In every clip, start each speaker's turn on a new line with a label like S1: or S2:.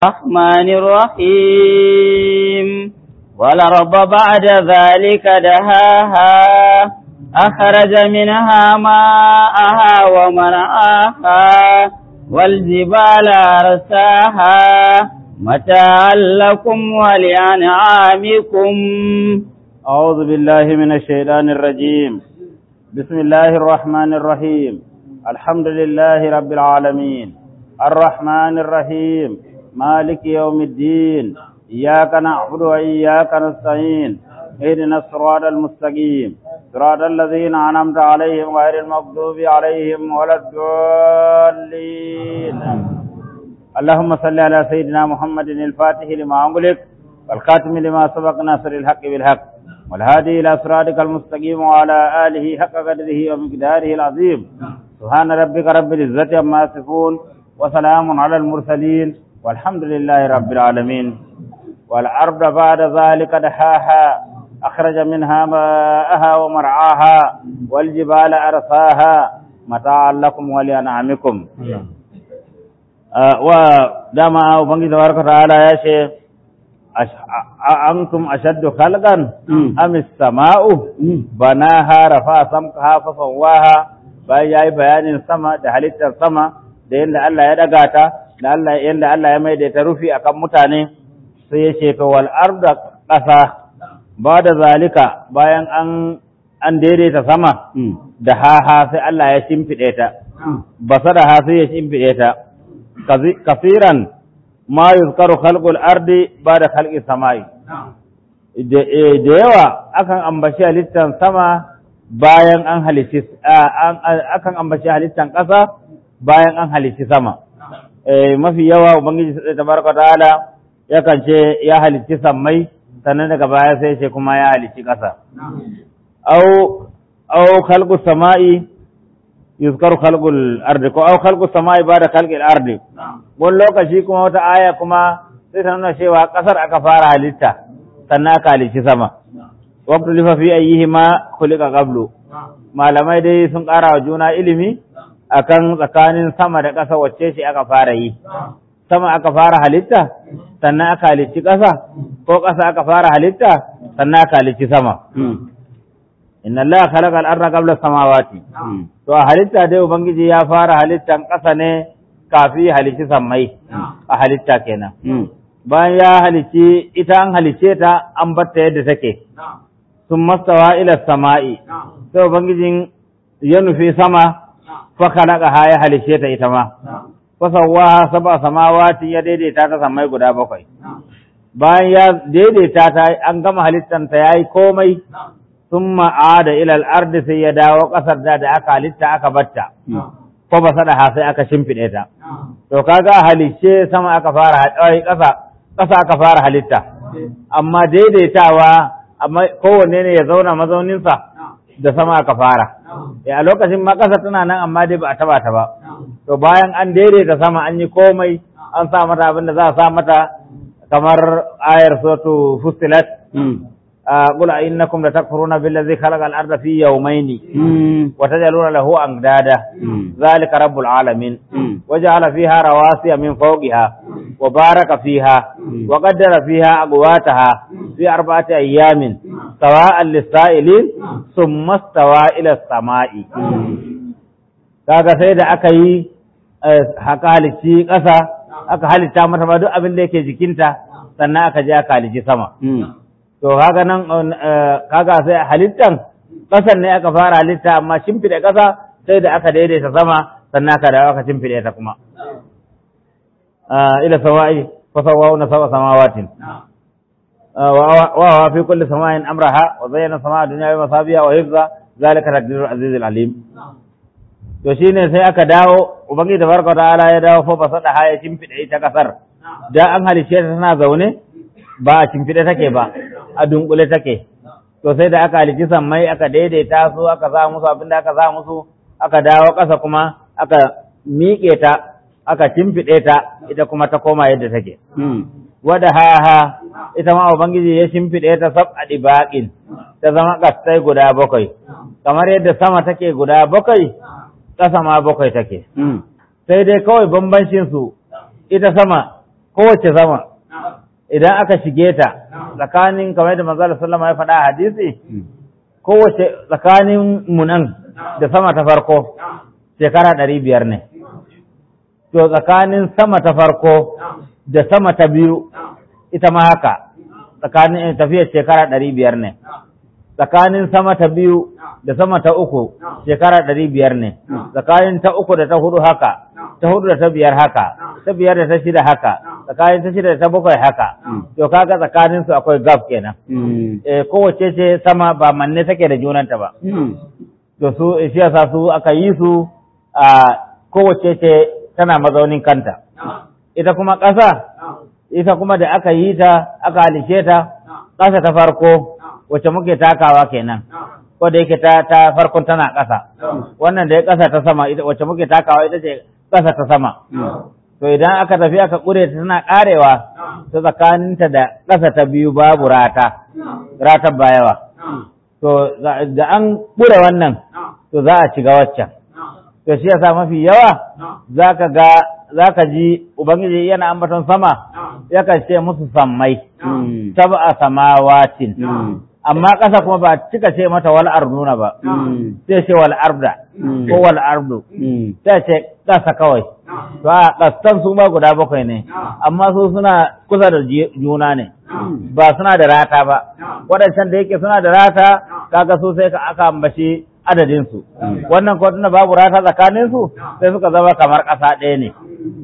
S1: الرحمن الرحيم والأرض بعد ذلك دهاها أخرج منها ماءها ومرعاها والجبال أرساها متاعا لكم ولأنعامكم
S2: أعوذ بالله من الشيطان الرجيم بسم الله الرحمن الرحيم الحمد لله رب العالمين الرحمن الرحيم مالك يوم الدين إياك نعبد وإياك نستعين اهدنا الصراط المستقيم صراط الذين أنعمت عليهم غير المغضوب عليهم ولا الضالين اللهم صل على سيدنا محمد الفاتح لما أغلق والخاتم لما سبق ناصر الحق بالحق والهادي إلى صراطك المستقيم وعلى آله حق قدره ومقداره العظيم سبحان ربك رب العزة عما يصفون وسلام على المرسلين والحمد لله رب العالمين والأرض بعد ذلك دحاها أخرج منها ماءها ومرعاها والجبال أرساها متاعا لكم ولأنعامكم ودama ubangiji tabaraka ta'ala ya ce antum ashaddu khalqan am as-sama'u banaha rafa samkaha fa sawaha bayan yayi bayanin sama da halittar sama da yanda Allah ya daga ta da Allah yanda Allah ya maida ta rufi akan mutane sai ya ce to wal arda qasa ba da zalika bayan an an daidaita sama da haha sai Allah ya shimfide ta basada ha sai ya shimfide ta kafiran ma yuzkaru khalqul ardi ba'da khalqi samai da yawa akan ambaci halittan sama bayan an halici akan ambaci halittan ƙasa bayan an halici sama mafi yawa ubangiji tabaraka ta'ala yakan ce ya halici sammai sannan daga baya sai ce kuma ya halici ƙasa au au khalqu samai yuzkaru khalqul ardi ko au khalqu samai ba'da khalqil ardi wani lokaci kuma wata aya kuma sai ta nuna cewa kasar aka fara halitta sannan aka halicci sama waqtu lifa fi ayyihima khuliqa qablu malamai dai sun ƙara wa juna ilimi akan tsakanin sama da ƙasa wacce shi aka fara yi sama aka fara halitta sannan aka halicci ƙasa ko ƙasa aka fara halitta sannan aka halicci sama inna allaha khalaqa al-ardha qabla samawati to a halitta dai ubangiji ya fara halittan ƙasa ne kafi halicci sammai a halitta kenan bayan ya halicci ita an halicce ta an batta yadda take sun mastawa ila sama'i sai ubangijin ya nufi sama fa khalaqa ha ya halicce ta ita ma fa sawwaha sab'a samawati ya daidaita ta sammai guda bakwai bayan ya daidaita ta an gama halittan ta yayi komai sun ma'ada ilal ardi sai ya dawo ƙasar da da aka halitta aka batta ko ba sada ha sai aka shimfiɗe ta to kaga halicce sama aka fara ƙasa ƙasa aka fara halitta amma daidaitawa amma kowanne ne ya zauna mazauninsa da sama aka fara a lokacin ma ƙasa tana nan amma dai ba a taba ta ba to bayan an daidaita sama an yi komai an sa mata abin da za a sa mata kamar ayar sotu fustilat قل إنكم لتكفرون بالذي خلق الأرض في يومين وتجعلون له أندادا ذلك رب العالمين وجعل فيها رواسي من فوقها وبارك فيها وقدر فيها أقواتها في أربعة أيام سواء للسائلين ثم استوى إلى السماء kaga sai da aka yi haka halicci ƙasa aka halitta mata ba duk abin da yake jikinta sannan aka je aka halicci sama to kaga nan kaga sai halittan ƙasar ne aka fara halitta amma shimfiɗe ƙasa sai da aka daidaita sama sannan aka dawo aka shimfiɗe ta kuma ila sawa'i fa sawa'una sawa samawatin wa wa fi kulli sama'in amraha wa zayyana sama'a dunya bi masabiha wa hifza zalika taqdirul aziz alim to shine sai aka dawo ubangiji tabaraka ta'ala ya dawo fa basada ha ya shimfiɗe ita ƙasar da an halice ta tana zaune ba a shimfiɗe take ba a dunkule take to sai da aka halici sammai aka daidaita su aka sa musu abin da aka sa musu aka dawo ƙasa kuma aka miƙe ta aka shimfiɗe ta ita kuma ta koma yadda take wada haha ita ma ubangiji ya shimfiɗe ta sab a ɗibaƙin ta zama ƙastai guda bakwai kamar yadda sama take guda bakwai ƙasa ma bakwai take sai dai kawai bambancin su ita sama kowace sama idan aka shige ta tsakanin kamar da manzo sallama ya faɗa a hadisi kowace tsakanin mu nan da sama ta farko shekara ɗari biyar ne to tsakanin sama ta farko da sama ta biyu ita ma haka tsakanin tafiyar shekara ɗari biyar ne tsakanin sama ta biyu da sama ta uku shekara ɗari biyar ne tsakanin ta uku da ta hudu haka ta hudu da ta biyar haka ta biyar da ta shida haka tsakanin ta shida da ta bakwai haka to kaga tsakanin su akwai gaf kenan eh kowace ce sama ba manne take da junanta ba to su shi yasa su aka yi su a kowace ce tana mazaunin kanta ita kuma ƙasa ita kuma da aka yi ta aka halice ta ƙasa ta farko wacce muke takawa kenan ko da yake ta ta farkon tana ƙasa wannan da ya ƙasa ta sama ita wacce muke takawa ita ce ƙasa ta sama to idan aka tafi aka ƙure ta tana ƙarewa ta tsakaninta da ƙasa ta biyu babu rata ratar ba yawa to da an ƙure wannan to za a shiga waccan to shi yasa mafi yawa zaka ga zaka ji ubangiji yana ambaton sama yakan ce musu sammai sab'a samawatin amma ƙasa kuma ba cika ce mata wal arduna ba sai ce wal arda ko wal ardu sai ce ƙasa kawai to a ƙastan su ma guda bakwai ne amma su suna kusa da juna ne ba suna da rata ba waɗancan da yake suna da rata kaga su sai ka aka ambaci adadin su wannan ko tunda babu rata tsakanin su sai suka zama kamar ƙasa ɗaya ne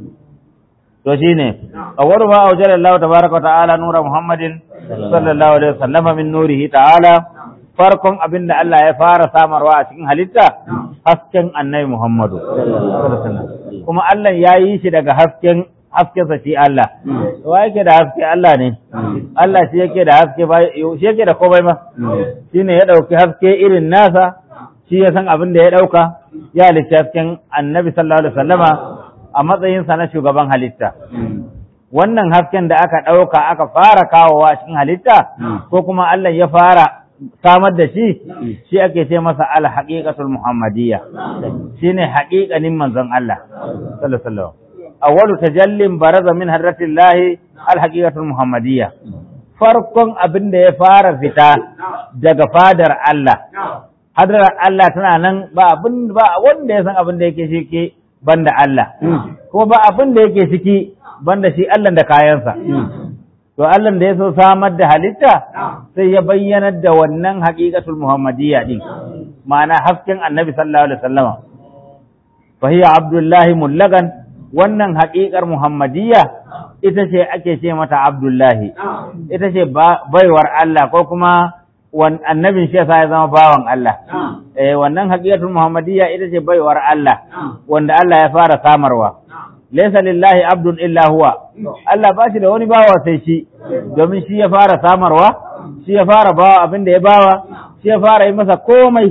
S2: to shine awwalu ma awjala Allah tabaaraka wa ta'ala nura Muhammadin sallallahu alaihi wasallam min nurihi ta'ala farkon abin da Allah ya fara samarwa a cikin halitta hasken annabi Muhammadu kuma Allah ya yi shi daga hasken haskensa shi Allah wa yake da haske Allah ne Allah shi yake da haske ba shi yake da komai ma shine ya dauki haske irin nasa shi ya san abin da ya dauka ya halitta hasken annabi sallallahu alaihi wasallama a matsayinsa na shugaban halitta wannan hasken da aka ɗauka aka fara kawowa cikin halitta ko kuma Allah ya fara samar da shi shi ake ce masa al-haqiqatul muhammadiyya shine haƙiƙanin manzon Allah sallallahu alaihi wasallam awwalu tajallin baraza min hadratillahi al-haqiqatul muhammadiyya farkon abin da ya fara fita daga fadar Allah hadar Allah tana nan ba abin ba wanda ya san abin da yake shi ke banda Allah kuma ba abin da yake ciki banda shi Allah da kayansa to Allah da ya so samar da halitta sai ya bayyanar da wannan haqiqatul muhammadiyya din ma'ana hasken annabi sallallahu alaihi wasallama fa hiya abdullahi mullagan wannan haƙiƙar muhammadiyya ita ce ake ce mata abdullahi ita ce baiwar Allah ko kuma annabin shi yasa ya zama bawan Allah eh wannan haqiqatul muhammadiyya ita ce baiwar Allah wanda Allah ya fara samarwa laysa lillahi abdun illa huwa Allah ba shi da wani bawa sai shi domin shi ya fara samarwa shi ya fara bawa abin da ya bawa shi ya fara yi masa komai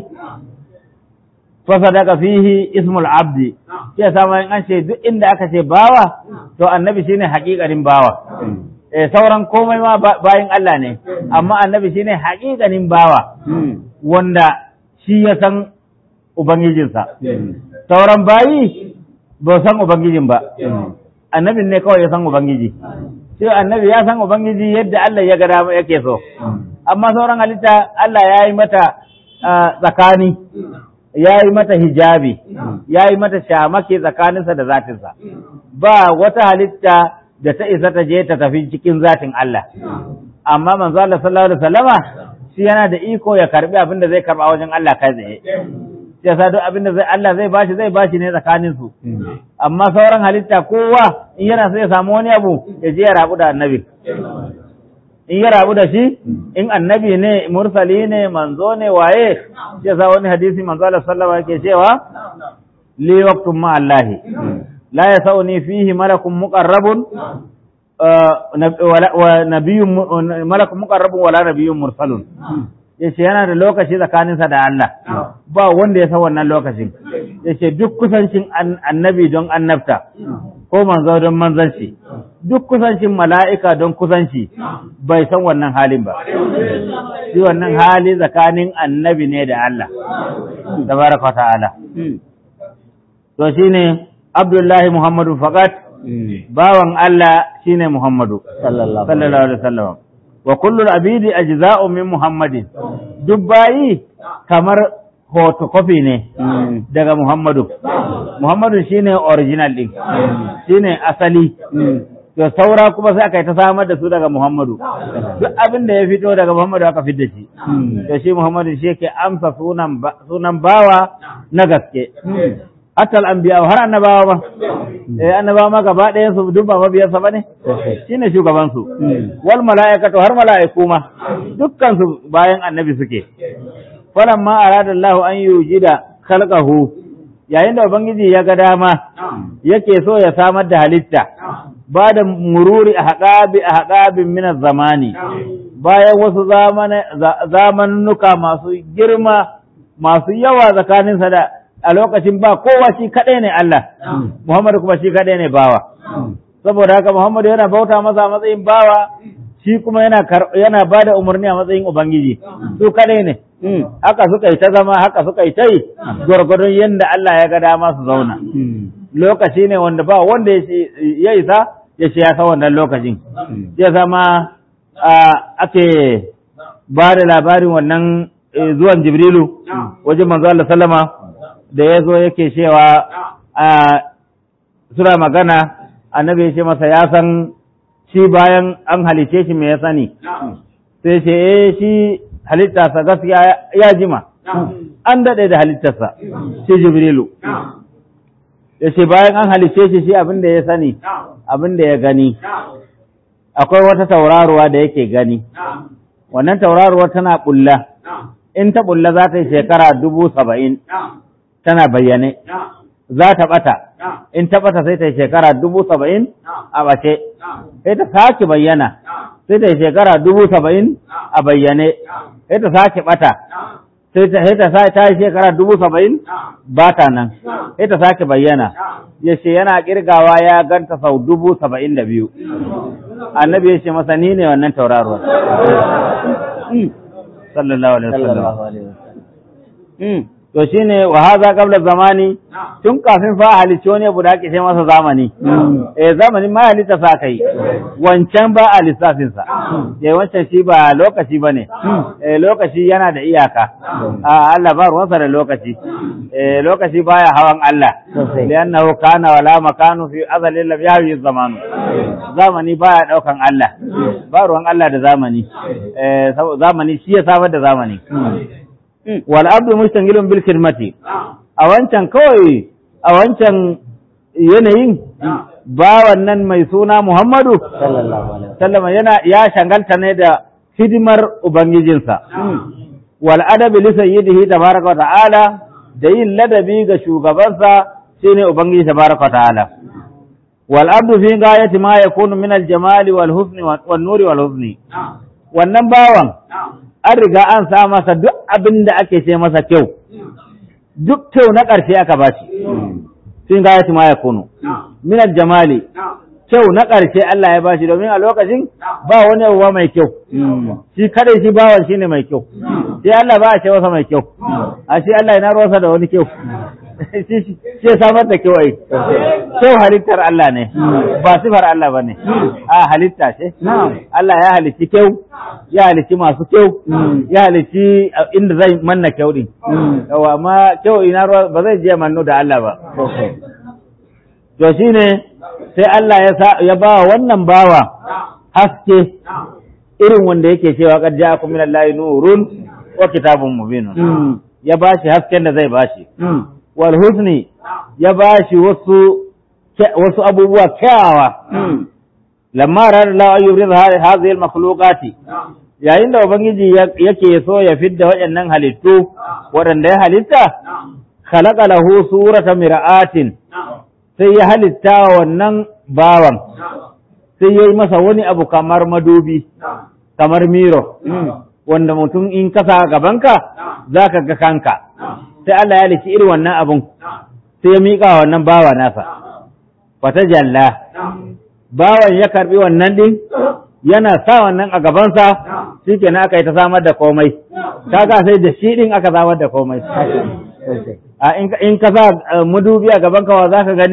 S2: fasadaka fihi ismul abdi shi ya samu an ce duk inda aka ce bawa to annabi shine haƙiƙanin bawa eh sauran komai ma bayin Allah ne amma annabi shine haƙiƙanin bawa wanda shi ya san ubangijinsa sauran bayi ba san ubangijin ba annabin ne kawai ya san ubangiji sai annabi ya san ubangiji yadda Allah ya ga dama yake so amma sauran halitta Allah ya yi mata tsakani ya yi mata hijabi ya yi mata shamake tsakaninsa da zatinsa ba wata halitta da ta isa ta je ta tafi cikin zatin Allah amma manzo Allah sallallahu alaihi wasallama shi yana da iko ya karbi abin da zai karba wajen Allah kai tsaye sai sa duk abin da zai Allah zai bashi zai bashi ne tsakanin su amma sauran halitta kowa in yana so ya samu wani abu ya je ya rabu da annabi in ya rabu da shi in annabi ne mursali ne manzo ne waye sai sa wani hadisi manzo Allah sallallahu alaihi yake cewa li waqtum ma Allah la yasauni fihi malakun muqarrabun wa nabiyyun malakun muqarrabun wala nabiyyun mursalun yace yana da lokaci tsakaninsa da Allah ba wanda ya san wannan lokacin yace duk kusancin annabi don annabta ko manzo don manzanci duk kusancin mala'ika don kusanci bai san wannan halin ba shi wannan hali tsakanin annabi ne da Allah tabaraka ta'ala to shine Abdullahi Muhammadu faqat bawan Allah shine Muhammadu
S1: sallallahu
S2: sallallahu alaihi wasallam wa kullu abidi ajza'u min Muhammadin duk bayi kamar photocopy ne daga Muhammadu Muhammadu shine original din shine asali to saura kuma sai aka yi ta samar da su daga Muhammadu duk abin da ya fito daga Muhammadu aka fidda shi to shi Muhammadu shi yake amsa sunan ba- sunan bawa na gaske hatta al-anbiya har annabawa ba eh annabawa ma gaba ɗayan su duk ba mabiyan sa bane shine shugaban su wal mala'ikatu har mala'iku ma dukkan su bayan annabi suke falamma arada Allah an yujida khalqahu yayin da ubangiji ya ga dama yake so ya samar da halitta ba da mururi a haƙabi a haƙabin minar zamani bayan wasu zamanuka masu girma masu yawa tsakaninsa da a lokacin ba kowa shi kaɗai ne Allah Muhammadu kuma shi kaɗai ne bawa saboda haka Muhammadu yana bauta masa a matsayin bawa shi kuma yana yana ba da umarni a matsayin ubangiji su kaɗai ne haka suka yi ta zama haka suka yi ta yi gwargwadon yadda Allah ya ga dama su zauna lokaci ne wanda ba wanda ya isa ya ce ya san wannan lokacin ya zama ake ba da labarin wannan zuwan jibrilu wajen manzo Allah sallama da ya zo yake cewa sura magana annabi ya ce masa ya san shi bayan an halice shi me ya sani sai ce eh shi halittarsa gaskiya ya jima an daɗe da halittarsa shi jibrilu ya ce bayan an halice shi shi abin da ya sani abin da ya gani akwai wata tauraruwa da yake gani wannan tauraruwa tana bulla in ta bulla za ta yi shekara dubu saba'in tana bayyane za ta bata in ta bata sai ta yi shekara dubu saba'in a bace sai ta sake bayyana sai ta yi shekara dubu saba'in a bayyane sai ta sake bata sai ta sai ta yi shekara dubu saba'in ba ta nan sai ta sake bayyana ya ce yana kirgawa ya ganta sau dubu saba'in da biyu annabi ya ce masa ni ne wannan tauraruwar sallallahu alaihi wasallam to shine wa hadha qabla zamani tun kafin fa halicci wani abu da ake ce masa zamani eh zamanin ma halitta sa kai wancan ba a lissafin sa eh wancan shi ba lokaci bane eh lokaci yana da iyaka a Allah ba ruwansa da lokaci eh lokaci baya hawan Allah liannahu kana wala makanu fi azali lam yahwi zamanu zamani baya daukan Allah ba ruwan Allah da zamani eh zamani shi ya samar da zamani wal abdu mustangilun bil khidmati a wancan kawai a wancan yanayin ba wannan mai suna Muhammadu sallallahu yana ya shangalta ne da hidimar ubangijinsa wal adabi li sayyidihi tabaraka wa ta'ala da yin ladabi ga shugabansa shine ubangiji tabaraka wa ta'ala wal abdu fi ghayati ma yakunu min al jamali wal husni wan nuri wal husni wannan bawan an riga an sa masa duk abin da ake ce masa kyau duk kyau na ƙarshe aka ba shi sun ga ma ya kunu minal jamali kyau na ƙarshe Allah ya ba shi domin a lokacin ba wani abuwa mai kyau shi kadai shi bawan shi ne mai kyau sai Allah ba a ce masa mai kyau a shi Allah yana ruwansa da wani kyau shi ya samar da kyau ai kyau halittar Allah ne ba sifar Allah ba ne a halitta ce Allah ya halicci kyau ya halicci masu kyau ya halicci inda zai manna kyau din yawa amma kyau ina ruwa ba zai je manno da Allah ba to shine sai Allah ya sa ya ba wannan bawa haske irin wanda yake cewa qad ja'akum minallahi nurun wa kitabun mubinun ya bashi hasken da zai bashi wal husni ya bashi wasu wasu abubuwa kyawawa lamma rada Allah an yurid hadhihi al makhluqati yayin da ubangiji yake so ya fidda waɗannan halittu waɗanda ya halitta khalaqa lahu surata mir'atin sai ya halitta wannan bawan sai ya yi masa wani abu kamar madubi kamar miro wanda mutum in kasa gabanka za ka ga kanka sai Allah ya liki irin wannan abun sai ya miƙa wannan bawa nasa fata jalla bawan ya karbi wannan din yana sa wannan a gabansa shi kenan aka yi ta samar da komai kaga sai da shi din aka samar da komai a in ka sa madubi a gabanka wa za ka gani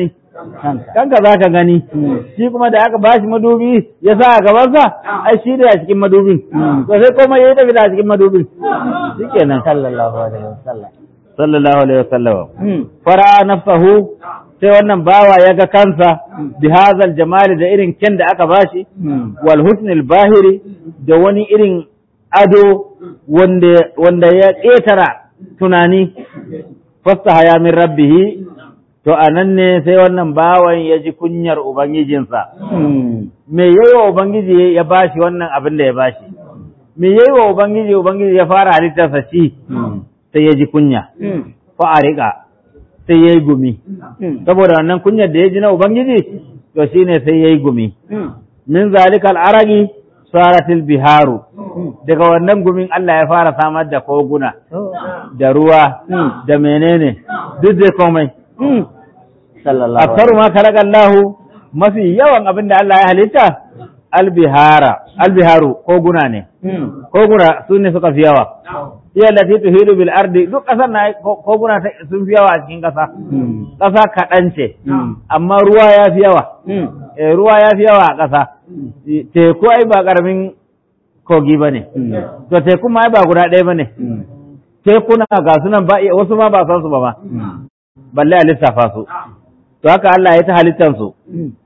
S2: kanka za ka gani shi kuma da aka bashi madubi ya sa a gabansa ai shi da a cikin madubin to sai kuma ya yi tafi da a cikin madubin shi kenan
S1: sallallahu alaihi wasallam
S2: sallallahu alaihi wasallam fara nafsahu sai wannan bawa ya ga kansa bi hazal jamali da irin kyan da aka bashi wal husnil bahiri da wani irin ado wanda wanda ya ƙetara tunani fasta haya min rabbihi to anan ne sai wannan bawan ya ji kunyar ubangijinsa me yayi wa ubangiji ya bashi wannan abin da ya bashi me yayi wa ubangiji ubangiji ya fara halittarsa shi sai ya ji kunya fa arika sai ya yi gumi saboda wannan kunyar da ya ji na ubangiji to shine sai ya yi gumi min zalikal aragi saratil biharu daga wannan gumin Allah ya fara samar da koguna da ruwa da menene duk da komai
S1: sallallahu
S2: aksaru ma kalakallahu mafi yawan abin da Allah ya halitta albihara albiharu koguna ne koguna su ne suka fi yawa iya lati tuhidu bil ardi duk kasar na koguna sun fi yawa a cikin kasa kasa kaɗan ce amma ruwa ya fi yawa eh ruwa ya fi yawa a kasa teku ai ba karamin kogi ba ne to teku ma ai ba guda ɗaya ba ne tekuna ga sunan ba wasu ma ba san su ba ma balle a lissafa su to haka Allah ya ta halittar su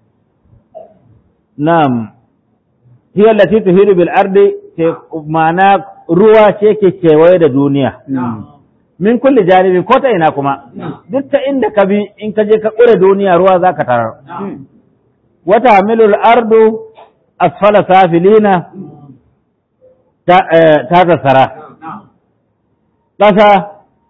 S2: na'am hiya allati tuhidu bil ardi ma'ana ruwa ce ke kewaye da duniya min kulli janibin ko ta ina kuma duk ta inda ka bi in ka je ka ƙure duniya ruwa za ka tarar wata hamilul ardu asfala safilina ta tasara ƙasa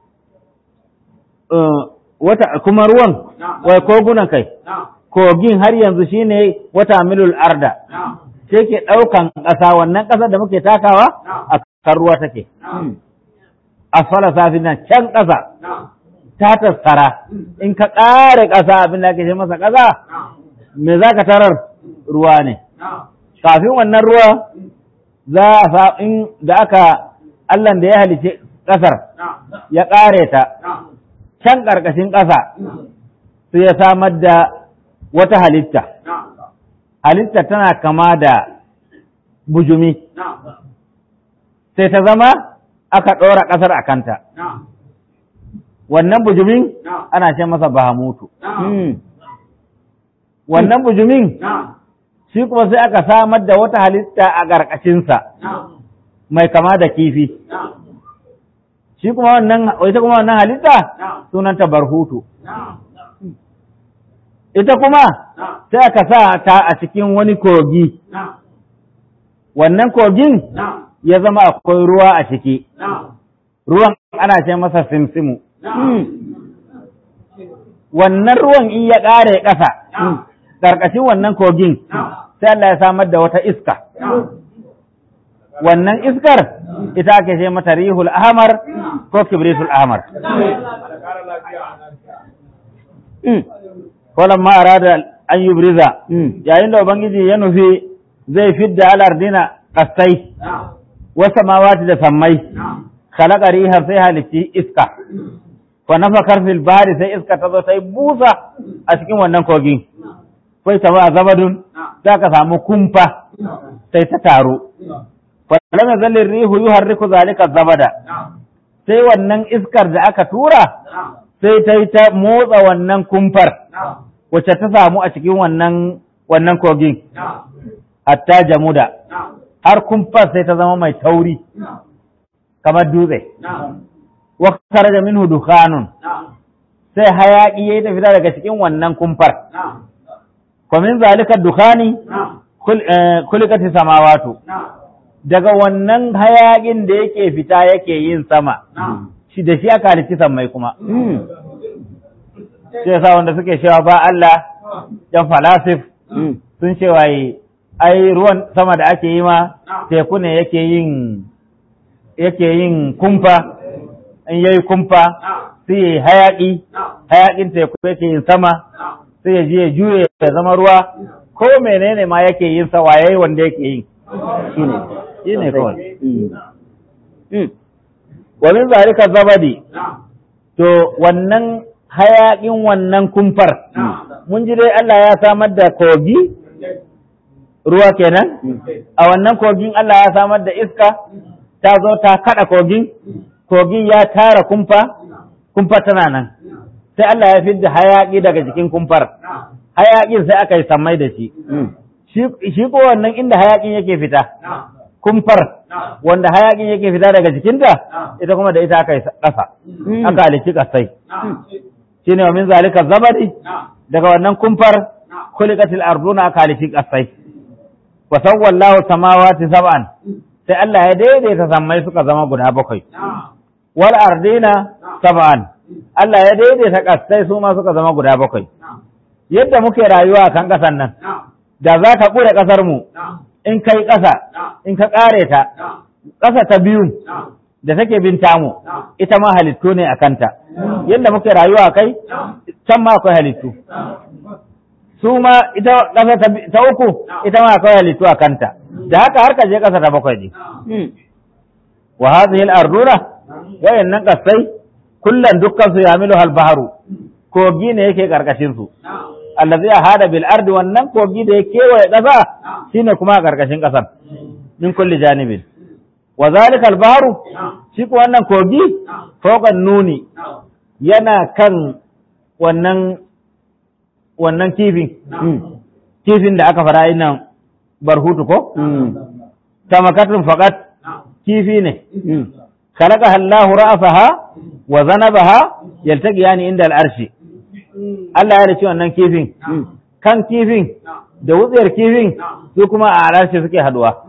S2: wata kuma ruwan wai kogunan kai kogin har yanzu shine wata milul arda sai ke ɗaukan ƙasa wannan ƙasar da muke takawa a kan ruwa take asfala safi nan can ƙasa ta tattara in ka ƙare ƙasa abin da ake ce masa ƙasa me za ka tarar ruwa ne kafin wannan ruwa za a sa in da aka Allah da ya halice ƙasar ya ƙare ta can ƙarƙashin ƙasa sai ya samar da wata halitta halitta tana kama da bujumi sai ta zama aka ɗora ƙasar a kanta wannan bujumin ana ce masa bahamutu wannan bujumin shi kuma sai aka samar da wata halitta a ƙarƙashinsa mai kama da kifi shi kuma wannan ita kuma wannan halitta sunanta barhutu ita kuma sai aka sa ta a cikin wani kogi wannan kogin ya zama akwai ruwa a ciki ruwan ana ce masa simsimu wannan ruwan in ya ƙare ƙasa ƙarƙashin wannan kogin sai Allah ya samar da wata iska wannan iskar ita ake ce mata rihul ahmar ko kibritul ahmar Kolan ma arada an yi briza yayin da ubangiji ya nufi zai fidda alardina kastai wasa mawati da sammai khalaqa riha sai halitti iska fa nafakar fil bahri sai iska ta zo ta yi busa a cikin wannan kogin kai ta ba zabadun za ka samu kumfa sai ta taru falam yazalli rihu yuharriku zalika zabada sai wannan iskar da aka tura sai ta yi ta motsa wannan kumfar wacce ta samu a cikin wannan wannan kogin hatta jamuda har kumfar sai ta zama mai tauri kamar dutse wa kharaja minhu dukhanun sai hayaki yayi ta fita daga cikin wannan kumfar wa min zalika dukhani kulikati samawatu daga wannan hayaƙin da yake fita yake yin sama shi da shi aka halitti sammai kuma shi yasa wanda suke cewa ba Allah yan falasif sun cewa yi ai ruwan sama da ake yi ma teku ne yake yin yake yin kumfa in yayi kumfa sai yayi hayaƙi hayaƙin teku yake yin sama sai ya je ya juye ya zama ruwa ko menene ma yake yin sa waye wanda yake yin shine shine kawai wa min zalika zabadi to wannan hayaƙin wannan kumfar mun ji dai Allah ya samar da kogi ruwa kenan a wannan kogin Allah ya samar da iska ta zo ta kada kogin kogin ya tara kumfa kumfa tana nan sai Allah ya fidda hayaki daga jikin kumfar hayakin sai aka yi sammai da shi shi ko wannan inda hayakin yake fita kumfar wanda hayakin yake fita daga jikinta ita kuma da ita aka yi ƙasa aka halicci ƙasai shine wa min zalika zabadi daga wannan kumfar khuliqatil arduna aka halicci ƙasai wa sawwallahu samawati sab'an sai Allah ya daidaita sammai suka zama guda bakwai wal ardina sab'an Allah ya daidaita ƙasai su ma suka zama guda bakwai yadda muke rayuwa a kan ƙasan nan da za ka ƙure ƙasar mu in kai ƙasa in ka ƙare ta ƙasa ta biyu da take bin tamu ita ma halittu ne a kanta yadda muke rayuwa kai can ma akwai halittu su ma ita ƙasa ta uku ita ma akwai halittu a kanta da haka har ka je ƙasa ta bakwai ne wa hadhihi al-ardura wayannan ƙasai kullan dukkan su yamilu al-bahru kogi ne yake karkashin su allazi hada bil ardi wannan kogi da ya kewaye ƙasa shine kuma a karkashin ƙasar min kulli janibin wa zalika al-bahru shi ko wannan kogi fawqa nuni yana kan wannan wannan kifin kifin da aka fara nan barhutu ko tamakatun faqat kifi ne خلقها الله رأسها وذنبها يلتقيان عند العرش Allah ya da wannan kifin kan kifin da wutsiyar kifin su kuma a alarshi suke haduwa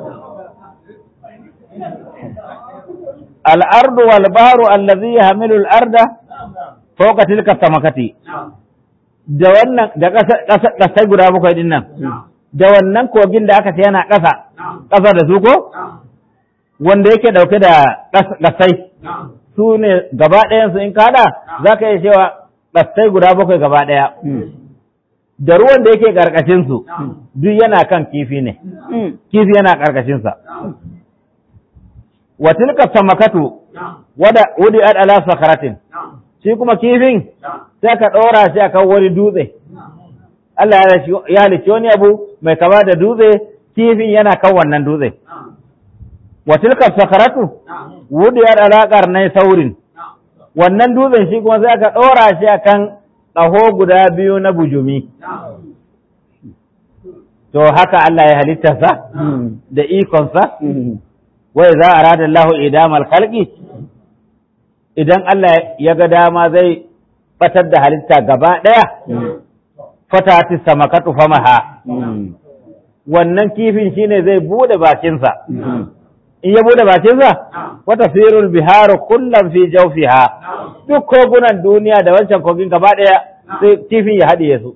S2: al'ardu wal bahru allazi yahmilu al-arda fawqa tilka samakati da wannan da ƙasa guda bakwai din nan da wannan kogin da aka ce yana ƙasa ƙasa da su ko wanda yake dauke da ƙasai su ne gaba ɗayansu in kada za ka iya cewa ƙasai guda bakwai gaba ɗaya da ruwan da yake ƙarƙashinsu duk yana kan kifi ne kifi yana ƙarƙashinsa wa tilka samakatu wada wudi ad ala sakaratin shi kuma kifin sai ka ɗora shi akan wani dutse Allah ya halicci wani abu mai kama da dutse kifin yana kan wannan dutse wa tilka sakaratu wudiyar alaƙar na saurin wannan dutsen shi kuma sai aka ɗora shi akan ƙaho guda biyu na bujumi to haka Allah ya halitta sa da ikonsa wai za a rada Allah idamal khalqi idan Allah ya ga dama zai fatar da halitta gaba ɗaya fatati samakatu famaha wannan kifin shine zai bude bakinsa in ya bude bakinsa wata firul biharu kullum fi jawfiha duk kogunan duniya da wancan kogin gaba ɗaya sai kifin ya haɗiye su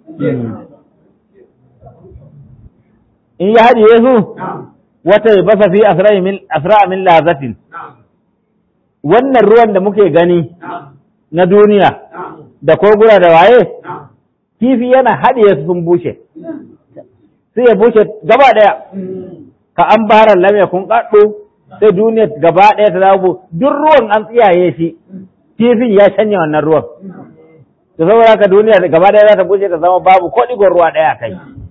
S2: in ya haɗiye su wata ya basa fi asra min lazatin wannan ruwan da muke gani na duniya da koguna da waye kifi yana haɗiye su sun bushe sai ya bushe gaba ɗaya ka an bara lam yakun qaddu sai duniya gaba ɗaya ta zama duk ruwan an tsiyaye shi kifin ya canja wannan ruwan to saboda haka duniya gaba ɗaya za ta bushe ta zama babu ko ɗigon ruwa ɗaya kai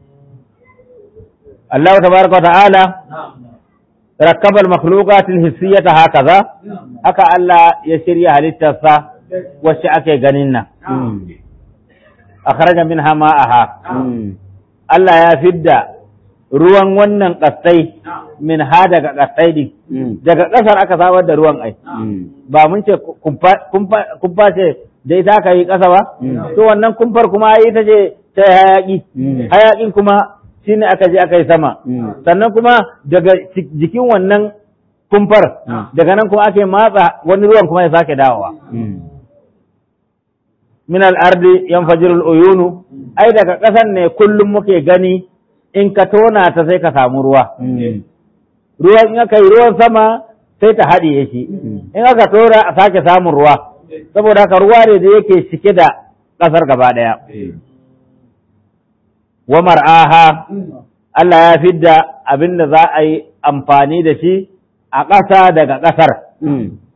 S2: Allah tabaraka wa ta'ala rakkaba al-makhluqat al-hissiyata hakaza haka Allah ya shirya halittarsa wacce ake ganin nan akhraja minha ma'aha Allah ya fidda ruwan wannan ƙasai min ha daga ƙasai din daga ƙasar aka samar da ruwan ai ba mun ce kumfa ce da ita aka yi ƙasa ba to wannan kumfar kuma ita ce ta hayaƙi hayaƙin kuma shine aka je aka yi sama sannan kuma daga jikin wannan kumfar daga nan kuma ake matsa wani ruwan kuma ya sake dawowa min al-ardi yanfajirul uyunu ai daga ƙasan ne kullum muke gani in ka tona ta sai ka samu ruwa. Ruwan in aka yi ruwan sama sai ta haɗiye shi, in aka tora a sake samun ruwa, saboda haka ruwa ne da yake cike da ƙasar gaba ɗaya. Wa mar'aha Allah ya fidda abin da za a yi amfani da shi a ƙasa daga ƙasar.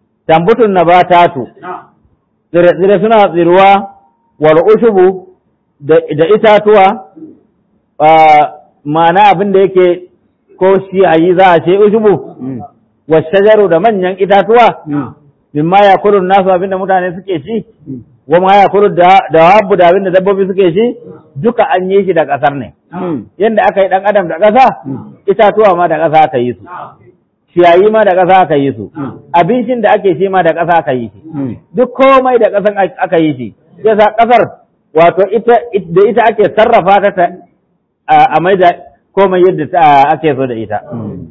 S2: Tambutun na batatu, tsire-tsire suna tsiruwa, wal ushubu da da itatuwa ma'ana abin da yake ko shi a yi za a ce ushubu wa shajaru da manyan itatuwa mimma ya kulu nasu abin da mutane suke ci wa ma ya kulu da wabu da abin da dabbobi suke ci duka an yi shi da ƙasar ne yadda aka yi ɗan adam da ƙasa itatuwa ma da ƙasa aka yi su ciyayi ma da ƙasa aka yi su abincin da ake shi ma da ƙasa aka yi shi duk komai da ƙasan aka yi shi yasa ƙasar wato ita da ita ake sarrafa ta a mai da komai yadda ake so da ita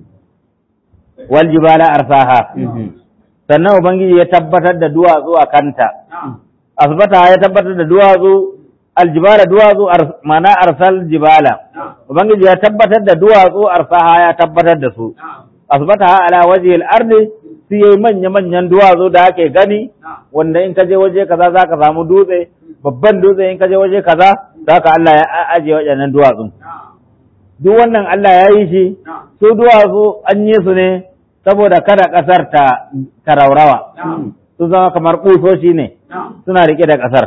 S2: wal jibala arsaha sannan ubangiji ya tabbatar da duwatsu a kanta asbata ya tabbatar da duwatsu aljibala duwatsu mana arsal jibala ubangiji ya tabbatar da duwatsu arsaha ya tabbatar da su asbata ala waje al-ardi su yi manya manyan duwatsu da ake gani wanda in ka je waje kaza zaka samu dutse babban dutse in ka je waje kaza zaka Allah ya aje waɗannan duwatsun duk wannan Allah ya yi shi su duwatsu an yi su ne saboda kada ƙasar ta taraurawa su zama kamar ƙusoshi ne suna riƙe da ƙasar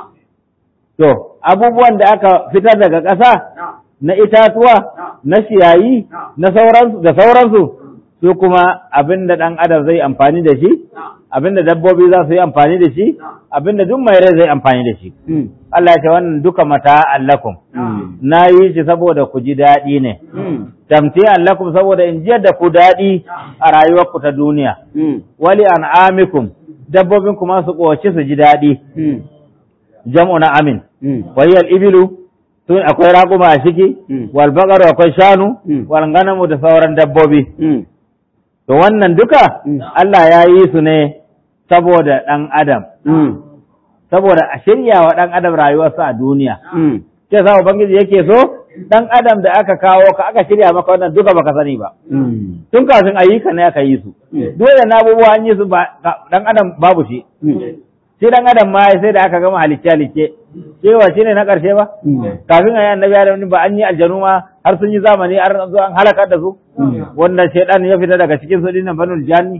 S2: to abubuwan da aka fitar daga ƙasa na itatuwa na ciyayi na sauransu da sauransu su kuma abin da ɗan adam zai amfani da shi abin da dabbobi za su yi amfani da shi abin da duk mai rai zai amfani da shi Allah ya ce wannan duka mata allakum na yi shi saboda ku ji daɗi ne tamti allakum saboda in jiyar da ku daɗi a rayuwarku ta duniya wali an'amikum dabbobin kuma su ƙoci su ji daɗi jam'u na amin wayal ibilu tun akwai raƙuma a ciki wal baqaru akwai shanu wal ganamu da sauran dabbobi to wannan duka Allah ya yi su ne saboda ɗan adam saboda a shirya wa ɗan adam rayuwarsa a duniya ce sa ubangiji yake so ɗan adam da aka kawo ka aka shirya maka wannan duka baka sani ba tun kafin ayyuka ne aka yi su dole na abubuwa an yi su ɗan adam babu shi shi ɗan adam ma sai da aka gama halicce halicce cewa shine na ƙarshe ba kafin a yi annabi adam ba an yi aljanu ma har sun yi zamani har zo an halaka da su wanda shaidan ya fita daga cikin su dinnan banul janni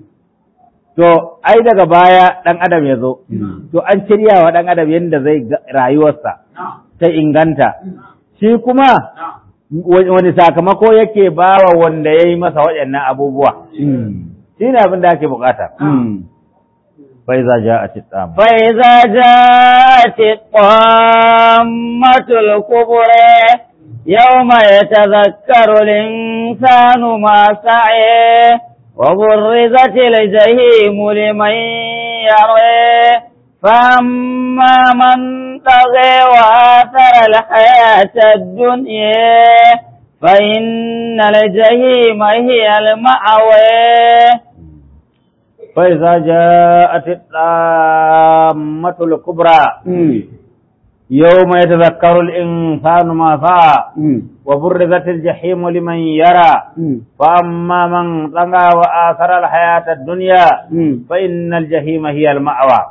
S2: to ai daga baya dan adam ya zo to an shirya wa dan adam yadda zai rayuwarsa ta inganta shi kuma wani sakamako yake bawa wanda ya yi masa waɗannan abubuwa shi ne abin da ake bukata فإذا جاءت الطامة
S1: فإذا جاءت الطامة الكبرى يوم يتذكر الإنسان ما سعيه وبرزت الجحيم لمن يريه فأما من طغى وآثر الحياة الدنيا فإن الجحيم هي المأوى
S2: فإذا جاءت الطامة الكبرى يوم يتذكر الإنسان ما سعى وبرزت الجحيم لمن يرى فأما من طغى وآثر الحياة الدنيا فإن الجحيم هي المأوى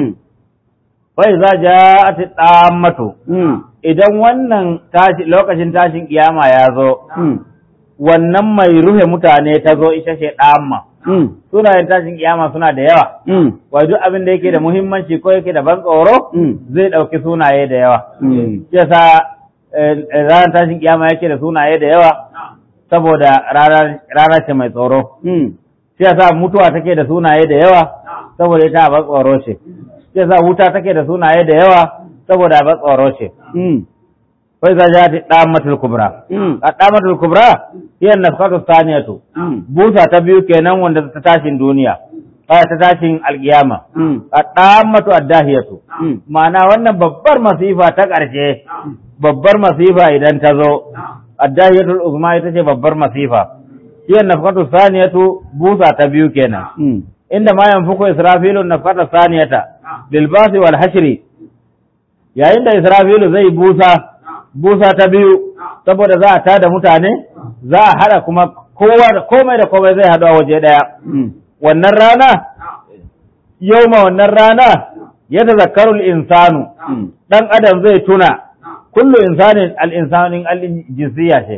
S2: فإذا جاءت الطامة idan wannan tashi lokacin tashin kiyama ya zo wannan mai ruhe mutane ta zo ita ce ɗamma sunayen tashin kiyama suna da yawa wai duk abin da yake da muhimmanci ko yake da ban tsoro zai ɗauki sunaye da yawa yasa ranar tashin kiyama yake da sunaye da yawa saboda rana ce mai tsoro shi yasa mutuwa take da sunaye da yawa saboda ita ban tsoro ce shi yasa wuta take da sunaye da yawa saboda ban tsoro ce wai za jati damatul kubra a damatul kubra hiya nafkatu saniyatu busa ta biyu kenan wanda ta tashin duniya ta tashin alkiyama a damatu addahiyatu ma'ana wannan babbar masifa ta ƙarshe babbar masifa idan ta zo addahiyatul uzma ita ce babbar masifa hiya nafkatu saniyatu busa ta biyu kenan inda ma yanfuku israfilu nafkata saniyata bil basi wal hashri yayin da israfilu zai busa busa ta biyu saboda za a tada mutane za a haɗa kuma kowa da komai da komai zai haɗu a waje ɗaya wannan rana yau ma wannan rana ya tazakkarul insanu ɗan adam zai tuna kullu insanin al-insanin al-jinsiyya ce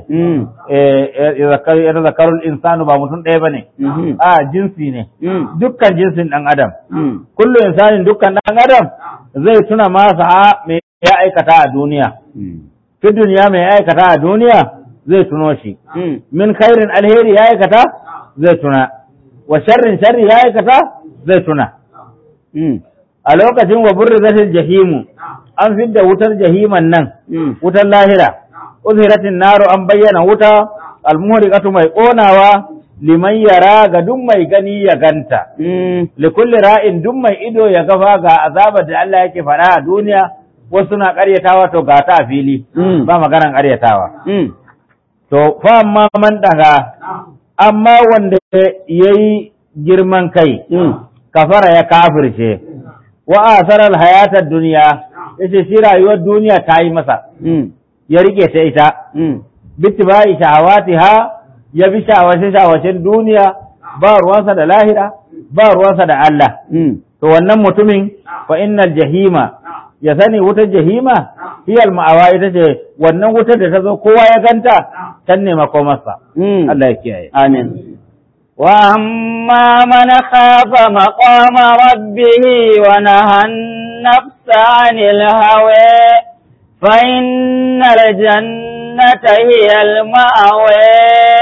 S2: ya tazakkarul insanu ba mutum ɗaya bane a jinsi ne dukkan jinsin ɗan adam kullu insanin dukkan ɗan adam zai tuna masa ya aikata a duniya fi duniya mai aikata a duniya zai tuno shi min khairin alheri ya aikata zai tuna wa sharrin sharri ya aikata zai tuna a lokacin wa burrizatil jahimu an fidda wutar jahiman nan wutar lahira uzhiratin naru an bayyana wuta almuhriqatu mai konawa liman yara ga duk mai gani ya ganta li kulli ra'in duk mai ido ya gafa ga azabar da Allah yake fara a duniya wasu na ƙaryatawa to ga ta a fili ba maganan ƙaryatawa to fa amma man daga amma wanda yayi girman kai kafara ya kafirce wa asarar hayatar duniya yace shi rayuwar duniya ta yi masa ya rike ta ita bittibai shahawatiha ya bi shawace shawacen duniya ba ruwansa da lahira ba ruwansa da Allah to wannan mutumin fa innal jahima ya sani wutar jahima hiyal ma'awa ita ce wannan wutar da ta zo kowa ya ganta can ne makomarsa Allah ya kiyaye
S1: amin وأما من خاف مقام ربه ونهى النفس عن الهوى فإن الجنة هي المأوى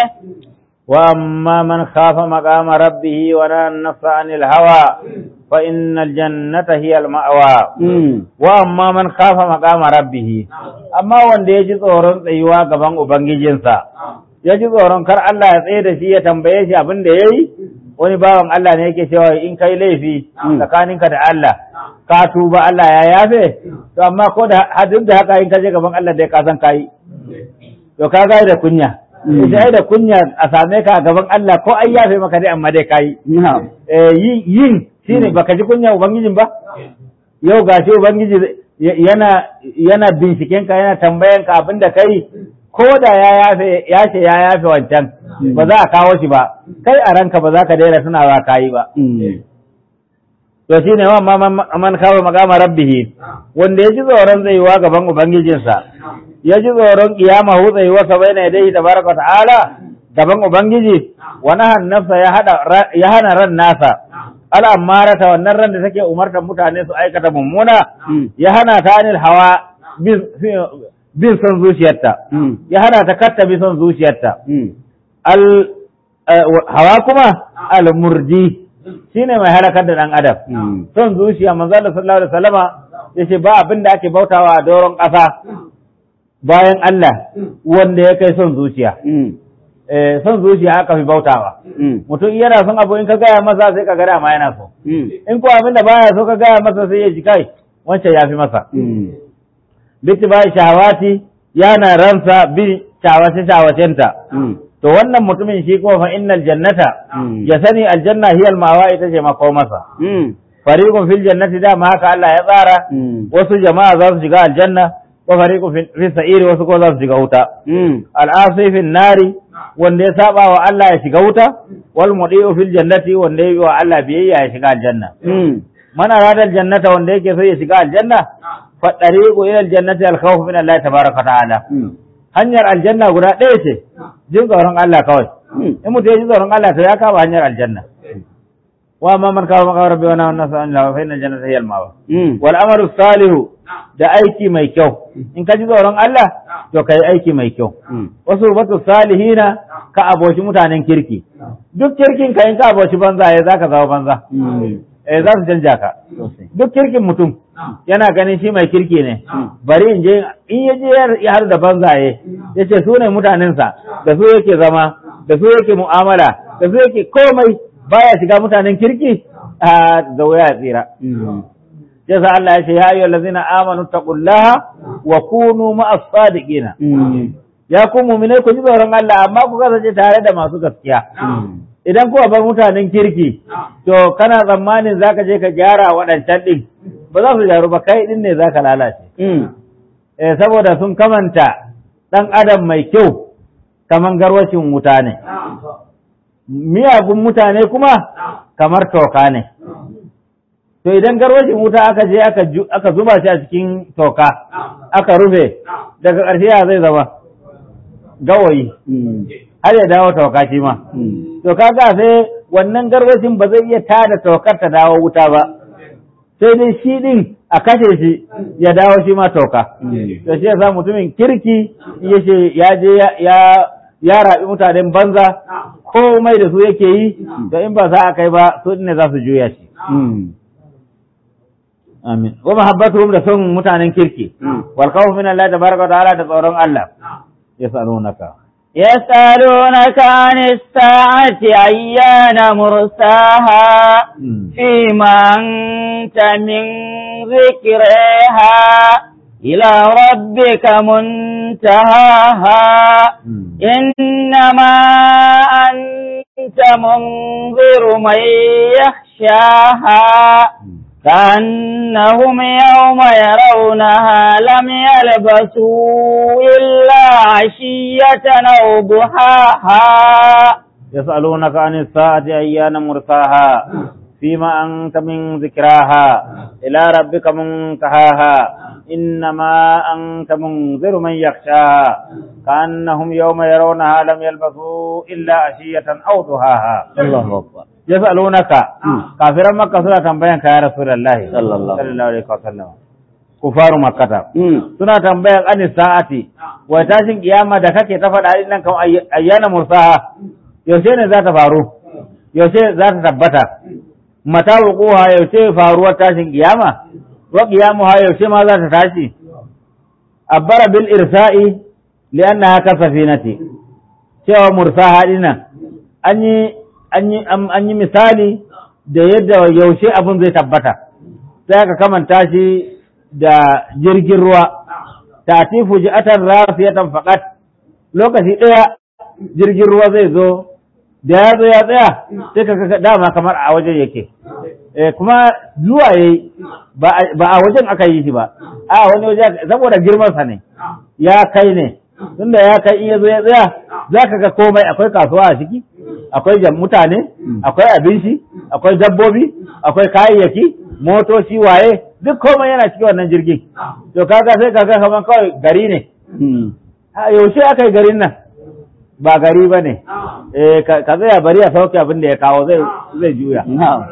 S2: وأما من خاف مقام ربه ونهى النفس عن الهوى فإن الجنة هي المأوى وأما من خاف مقام ربه أما wanda ya ji tsoron tsayuwa gaban Ubangijinsa ya ji tsoron kar Allah ya tsaye da shi ya tambaye shi abin da ya yi wani bawan Allah ne yake cewa in kai laifi tsakaninka da Allah ka tuba Allah ya yafe to amma ko da duk da haka in ka je gaban Allah dai ka san kai to ka ga da kunya sai da kunya a same ka a gaban Allah ko ai yafe maka dai amma dai kai eh yin shine baka ji kunya ubangijin ba yau gashi ubangiji yana yana binciken ka yana tambayan ka abin da kai ko da ya yafe ya ce ya yafe wancan ba za a kawo shi ba kai a ranka ba za ka daina tunawa ka yi ba to shi ne man kawo magama rabbihi wanda ya ji tsoron tsayuwa gaban ubangijinsa ya ji tsoron kiyama hu tsayuwarsa bai na dai tabaraka ta'ala gaban ubangiji wani hannafsa ya hana ran nasa al'ammarata wannan ran da take umartar mutane su aikata mummuna ya hana ta anil hawa bin son zuciyarta ya hana ta katta bi son zuciyarta al hawa kuma al murdi shine mai halakar da dan adam son zuciya manzo Allah sallallahu alaihi wasallama yace ba abin da ake bautawa a doron ƙasa bayan Allah wanda ya kai son zuciya eh son zuciya aka fi bautawa mutum yana son abu in ka gaya masa sai ka ga ma yana so in ko abin da baya so ka gaya masa sai ya ji kai wancan ya fi masa bittibai shahawati yana ransa bin shawace shawacenta to wannan mutumin shi kuma fa innal jannata ya sani aljanna hiya almawa ita ce mako masa fariqun fil jannati da ma haka Allah ya tsara wasu jama'a za su shiga aljanna wa fariqun fi sa'iri wasu ko za su shiga wuta al'asi fil nari wanda ya saba wa Allah ya shiga wuta wal mudi'u fil jannati wanda ya yi wa Allah biyayya ya shiga aljanna man arada aljannata wanda yake so ya shiga aljanna faɗariƙo ila aljannati alkhawf min Allah tabaraka ta'ala hanyar aljanna guda ɗaya ce jin tsoron Allah kawai in mutum ya ji tsoron Allah to ya kama hanyar aljanna wa ma man kawo maka rabbi wa nahana sa Allah fa inna jannata hiya al-mawa wal amalu salihu da aiki mai kyau in ka ji tsoron Allah to kai aiki mai kyau wasu batu salihina ka aboshi mutanen kirki duk kirkin ka in ka aboshi banza ya zaka zama banza eh za su canja ka duk kirkin mutum yana ganin shi mai kirki ne bari in je in ya je ya haɗu da banzaye ya ce su ne mutanensa da su yake zama da su yake mu'amala da su yake komai baya shiga mutanen kirki a da wuya tsira ya sa Allah ya ce ya ayyuhal ladzina amanu taqullaha wa kunu ma'as sadiqina ya ku mu'minai ku ji tsoron Allah amma ku kasance tare da masu gaskiya idan kuwa bar mutanen kirki to kana tsammanin zaka je ka gyara waɗancan ɗin ba za su gyaru ba kai ɗin ne zaka lalace eh saboda sun kamanta ɗan adam mai kyau kaman garwacin wuta ne miyagun mutane kuma kamar toka ne to idan garwacin wuta aka je aka zuba shi a cikin toka aka rufe daga ƙarshe ya zai zama gawayi har ya dawo toka shi ma to kaga sai wannan garwashin ba zai iya tada tokar ta dawo wuta ba sai dai shi din a kashe shi ya dawo shi ma toka to shi yasa mutumin kirki ya ce ya je ya ya rabi mutanen banza komai da su yake yi to in ba za a kai ba su ne za su juya shi amin wa mahabbatuhum da son mutanen kirki wal khawfu min Allah tabaraka wa ta'ala da tsoron Allah yasalunaka
S1: يسألونك عن الساعة أيان مرساها فيما أنت من ذكرها إلى ربك منتهاها إنما أنت منذر من يخشاها كأنهم يوم يرونها لم يلبسوا إلا عشية أو ضحاها
S2: يسألونك عن الساعة أيان مرساها فيما أنت من ذكراها إلى ربك منتهاها إنما أنت منذر من يخشاها كأنهم يوم يرونها لم يلبثوا إلا عشية أو ضحاها
S1: الله أكبر
S2: yas'alunaka kafiran makka suna tambayan ka ya rasulullahi
S1: Sallallahu.
S2: alaihi wasallam kufaru makkata suna tambayan an sa'ati wa tashin kiyama da kake ta faɗa din nan kan ayyana mursaha yaushe ne za ta faru yaushe za ta tabbata mata wuquha yaushe faruwar tashin kiyama wa qiyamuha yaushe ma za ta tashi abbara bil irsa'i li'annaha kasafinati cewa mursaha dinnan an yi an yi an yi misali da yadda yaushe abin zai tabbata sai aka kamanta shi da jirgin ruwa tatifu ji'atan rasiyatan faqat lokaci ɗaya jirgin ruwa zai zo da ya zo ya tsaya sai ka ga dama kamar a wajen yake eh kuma zuwa yayi ba ba a wajen aka yi shi ba a wani waje saboda girman sa ne ya kai ne tunda ya kai in ya zo ya tsaya zaka ga komai akwai kasuwa a ciki akwai jam mutane akwai abinci akwai dabbobi akwai kayayyaki motoci waye duk komai yana cikin wannan jirgin to kaga sai kaga kaman kawai gari ne a yaushe aka yi garin nan ba gari ba ne eh ka ka tsaya bari a sauke abin da ya kawo zai zai juya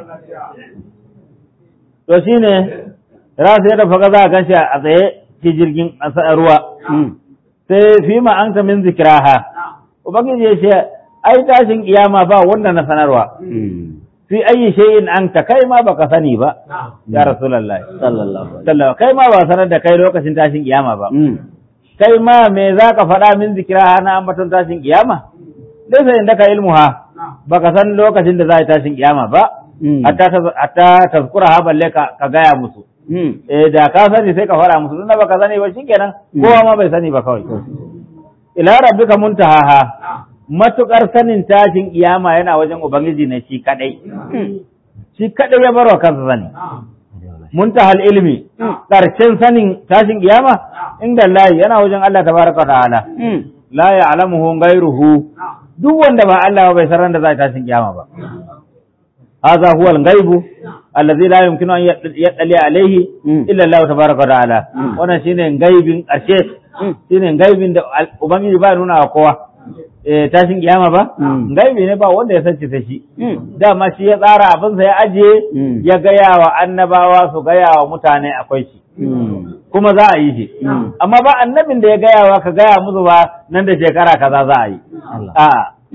S2: to shine rasu ya tafi za a ganshi a tsaye ci jirgin a ruwa sai fi ma an min zikiraha ubangiji ya ce ai tashin kiyama ba wanda na sanarwa fi ayi shay'in anta kai ma baka sani ba ya rasulullahi
S1: sallallahu
S2: sallallahu kai ma ba sanar da kai lokacin tashin kiyama ba kai ma me zaka faɗa min zikira na ambaton tashin kiyama dai sai inda ka ilmuha baka san lokacin da za a yi tashin kiyama ba hatta ta- hatta tazkura ha balle ka ka gaya musu eh da ka sani sai ka faɗa musu tunda baka sani ba shikenan kowa ma bai sani ba kawai ila rabbika muntahaha matukar sanin tashin kiyama yana wajen ubangiji ne shi kadai shi kadai ya barwa kansa sani muntahal ilmi karshen sanin tashin kiyama inda Allah yana wajen Allah tabaraka ta'ala la ya'lamuhu ghayruhu duk wanda ba Allah ba bai san ran da za ta tashin kiyama ba hadha huwa al-ghaibu alladhi la yumkinu an yaddali alayhi illa Allah tabaraka ta'ala wannan shine gaibin karshe shine gaibin da al- ubangiji ba nuna wa kowa eh tashin kiyama ba gaibi ne ba wanda ya sace sai shi dama shi ya tsara abinsa ya ajiye ya gaya wa annabawa su gaya wa mutane akwai shi kuma za a yi shi amma ba annabin da ya gaya wa ka gaya musu ba nan da shekara kaza za a yi a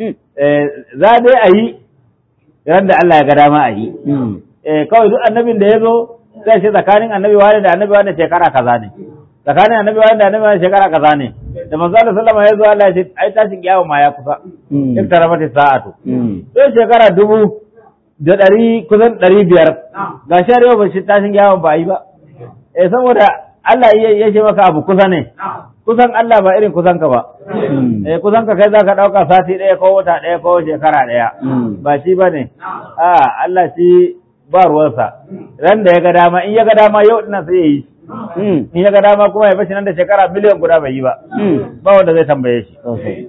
S2: za dai a yi ran da Allah ya ga dama a yi eh kawai duk annabin da ya zo sai shi tsakanin annabi wani da annabi wani shekara kaza ne tsakanin annabi wani da annabi wani shekara kaza ne da manzo Allah sallama ya zo Allah ya ce ai tashin kiyama ma ya kusa in taramati sa'atu sai shekara dubu da ɗari kusan ɗari biyar ga shi yau ba shi tashin kiyama ba yi ba eh saboda Allah ya ya ce maka abu kusa ne kusan Allah ba irin kusan ka ba eh kusan ka kai zaka dauka sati ɗaya ko wata ɗaya ko shekara ɗaya ba shi bane a Allah shi ba ruwansa ran da ya ga dama in ya ga dama yau dinnan sai ya yi in ya ga dama kuma ya bashi nan da shekara miliyan guda bai yi ba ba wanda zai tambaye shi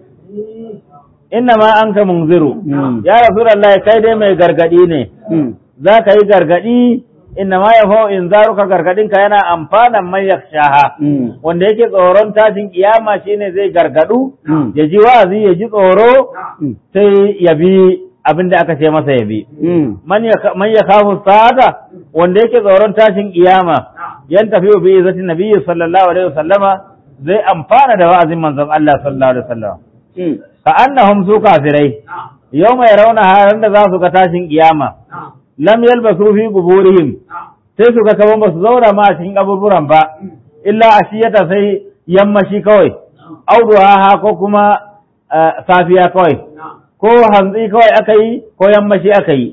S2: inna ma an ka munziru ya rasulullahi kai dai mai gargadi ne za ka yi gargadi inna ma ya fa'u in zaruka gargadinka yana amfanan man yakshaha wanda yake tsoron tashin kiyama shine zai gargadu ya ji wa'azi ya ji tsoro sai ya bi abin da aka ce masa ya bi man ya man ya kafu sa'ata wanda yake tsoron tashin kiyama yan tafi bi izzati nabiyyi sallallahu alaihi wasallama zai amfana da wa'azin manzon Allah sallallahu alaihi wasallam ka annahum su kafirai yawma yarawna haran da za su ga tashin kiyama lam yalbasu fi quburihim sai su ga kaman ba su zauna ma a cikin kaburburan ba illa ashiyata sai yammashi kawai auduha ko kuma safiya kawai ko hantsi kawai aka yi ko yammashi aka yi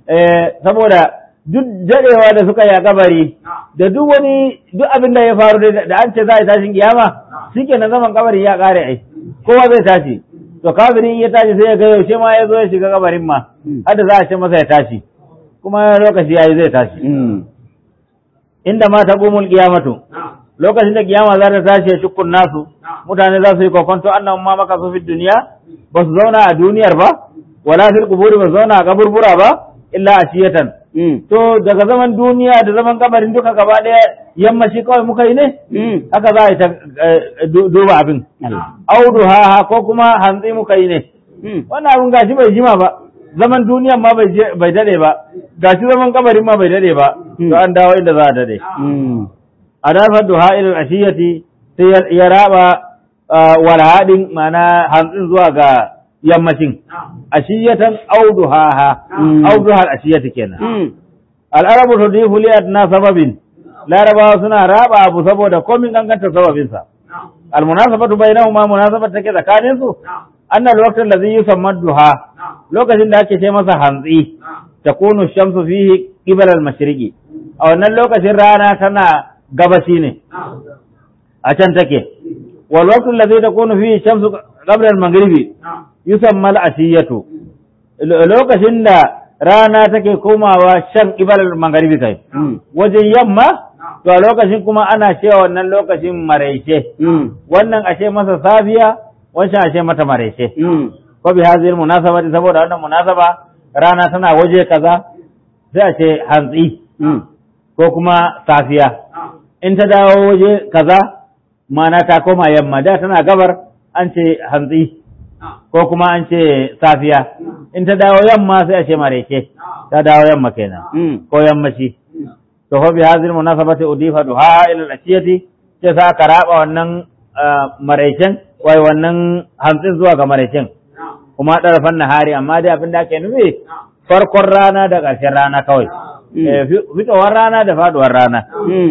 S2: saboda duk dadewa da suka yi a kabari da duk wani duk abin da ya faru da an ce za a yi tashin kiyama shike na zaman kabari ya kare ai kowa zai tashi to kafirin ya tashi sai ya ga yaushe ma ya zo ya shiga kabarin ma har da za a ce masa ya tashi kuma lokaci yayi zai tashi inda ma ta gumul kiyamatu lokacin da kiyama za ta tashi ya shukkun nasu mutane za su yi kokonto annan ma maka su fi duniya ba su zauna a duniyar ba wala fil quburi ba su zauna a kaburbura ba illa ashiyatan to daga zaman duniya da zaman kabarin duka gaba daya yammaci kawai muka yi ne haka za a yi ta duba abin audu ha ko kuma hantsi muka yi ne wannan abin gashi bai jima ba zaman duniyan ma bai dade ba gashi zaman kabarin ma bai dade ba to an dawo inda za a dade a dafar duha ilal ashiyati sai ya raba walhadin mana hantsin zuwa ga yammacin ashiyatan auduha auduha ashiyati kenan al'arabu tudifu li adna sababin larabawa suna raba abu saboda komin ganganta sababin sa almunasabatu bainahuma munasabat take tsakanin su annal waqtu allazi yusamma duha lokacin da ake ce masa hantsi takunu shamsu fihi qibala al-mashriqi a wannan lokacin rana tana gabashi ne a can take wal waqtu allazi takunu fihi shamsu qabla al-maghribi yusamma al-ashiyatu lokacin da rana take komawa shan ibalar magharibi kai wajen yamma to a lokacin kuma ana cewa wannan lokacin maraice wannan ashe masa safiya wancan ashe mata maraice ko bi hazil munasabati saboda wannan munasaba rana tana waje kaza sai a ce hantsi ko kuma safiya in ta dawo waje kaza mana ta koma yamma da tana gabar an ce hantsi ko kuma an ce safiya in ta dawo yamma sai a ce mareke ta dawo yamma kenan ko yammaci to fa bi hadhihi munasabati udifa duha ila al-ashiyati ce sa ka raba wannan maraicen wai wannan hantsin zuwa ga maraicen kuma darafan nahari amma dai abin da ake nufi farkon rana da ƙarshen rana kawai fitowar rana da faduwar rana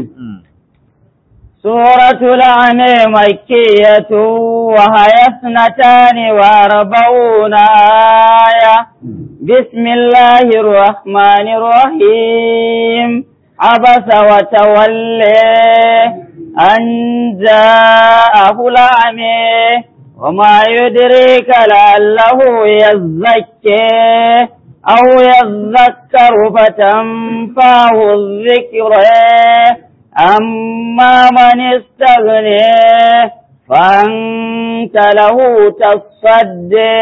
S1: سورة الأنعام مكية وهي اثنتان وأربعون آية بسم الله الرحمن الرحيم عبس وتولى أن جاءه الأعمى وما يدريك لعله يزكي أو يذكر فتنفعه الذكرى أما من استغني فأنت له تصدي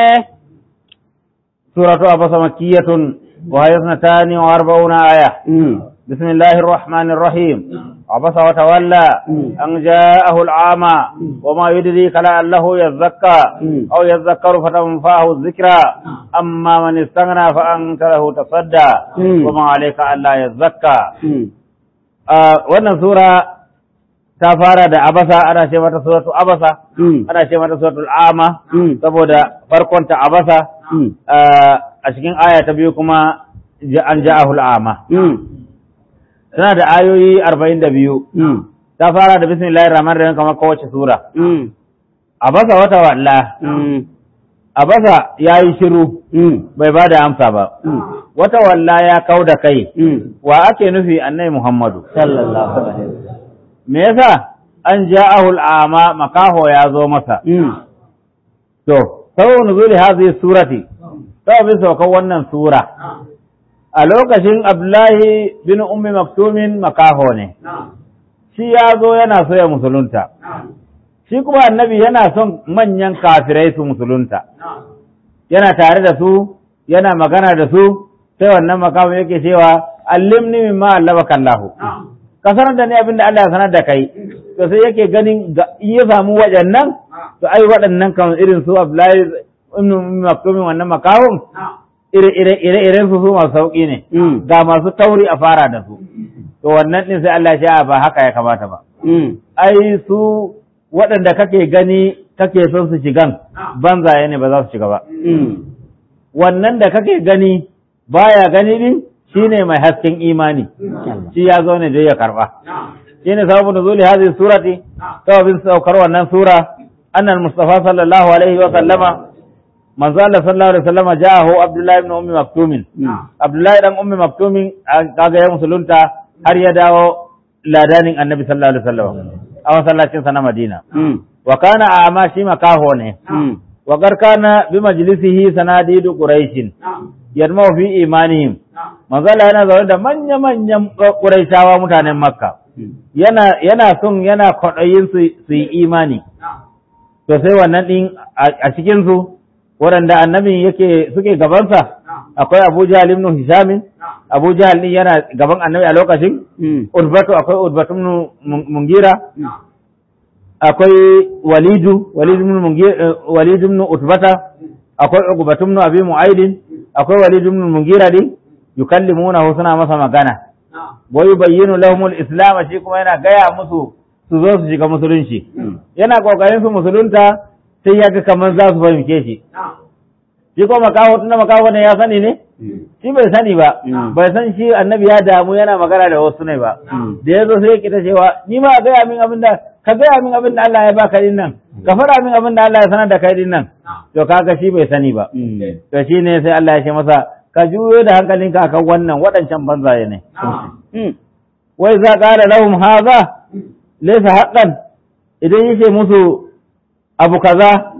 S2: سورة أبس مكية وهي اثنتان وأربعون آية بسم الله الرحمن الرحيم عبس وتولى أن جاءه العامى وما يدريك لعله يزكى أو يذكر فتنفعه الذكرى أما من استغنى فأنت له تصدى وما عليك ألا يزكى wannan sura ta fara da abasa ana ce mata suratu abasa ana ce mata suratul ama saboda farkon ta abasa a cikin aya ta biyu kuma an ja'ahul ama tana da ayoyi arba'in da biyu ta fara da bismillahir rahmanir rahim kamar kowace sura abasa wata walla abasa ya yi shiru bai ba da amsa ba wata walla ya kau da kai wa ake nufi annai muhammadu
S1: sallallahu alaihi
S2: me yasa an ja'ahu al'ama makaho ya zo masa to sababu nuzuli hadhihi surati sababin saukan wannan sura a lokacin abdullahi bin ummi maktumin makaho ne shi ya zo yana so ya musulunta shi kuma annabi yana son manyan kafirai su musulunta yana tare da su yana magana da su sai wannan makamu yake cewa allimni mimma allabaka Allah ka sanar da ni abinda Allah ya sanar da kai to sai yake ganin in ya samu waɗannan to ai waɗannan kan irin su Abdullahi ibn Maktum wannan makawun ire ire ire iren su su masu sauki ne ga masu tauri a fara da su to to wannan din sai Allah ya ce a ba haka ya kamata ba ai su waɗanda kake gani kake son su shigan banzaye ne ba za su shiga ba wannan da kake gani baya gani din shine mai hasken imani shi ya zo ne da ya karba shine sababu nuzuli hadhihi surati sababin saukar wannan sura annal mustafa sallallahu alaihi wa sallama manzo Allah sallallahu alaihi wa sallama ja'ahu abdullahi ibn ummi maktumin abdullahi dan ummi maktumin kaga ya musulunta har ya dawo ladanin annabi sallallahu alaihi wa sallam a masallacin sa na Madina wa kana a'ma shi makaho ne wa kana bi majlisihi sanadidu quraishin yadma fi imanihim manzo Allah yana zaune da manya manyan quraishawa mutanen makka yana yana son yana kwaɗayin su su yi imani to sai wannan din a cikin su waɗanda annabi yake suke gabansa akwai Abu Jahl ibn Hisham Abu Jahl din yana gaban annabi a lokacin Utbatu akwai Utbatu ibn Mungira akwai Walidu Walid ibn Mungira Walid ibn Utbata akwai Uqbatu ibn Abi Mu'ayd akwai Walid ibn Mungira din yukallimunahu suna masa magana wa yubayyinu lahum al-islam shi kuma yana gaya musu su zo su shiga musulunci yana kokarin su musulunta sai ya ga kamar za su fahimce shi shi ko makaho tunda makaho ne ya sani ne shi bai sani ba bai san shi annabi ya damu yana magana da wasu ne ba da ya zo sai ya kita cewa ni ma gaya min abin da ka gaya min abin da Allah ya baka din nan ka fara min abin da Allah ya sanar da kai din nan to kaga shi bai sani ba to shine sai Allah ya ce masa ka juyo da hankalinka akan wannan waɗancan banzaye ne wai za ƙara lahum haza laysa haqqan idan yace musu abu kaza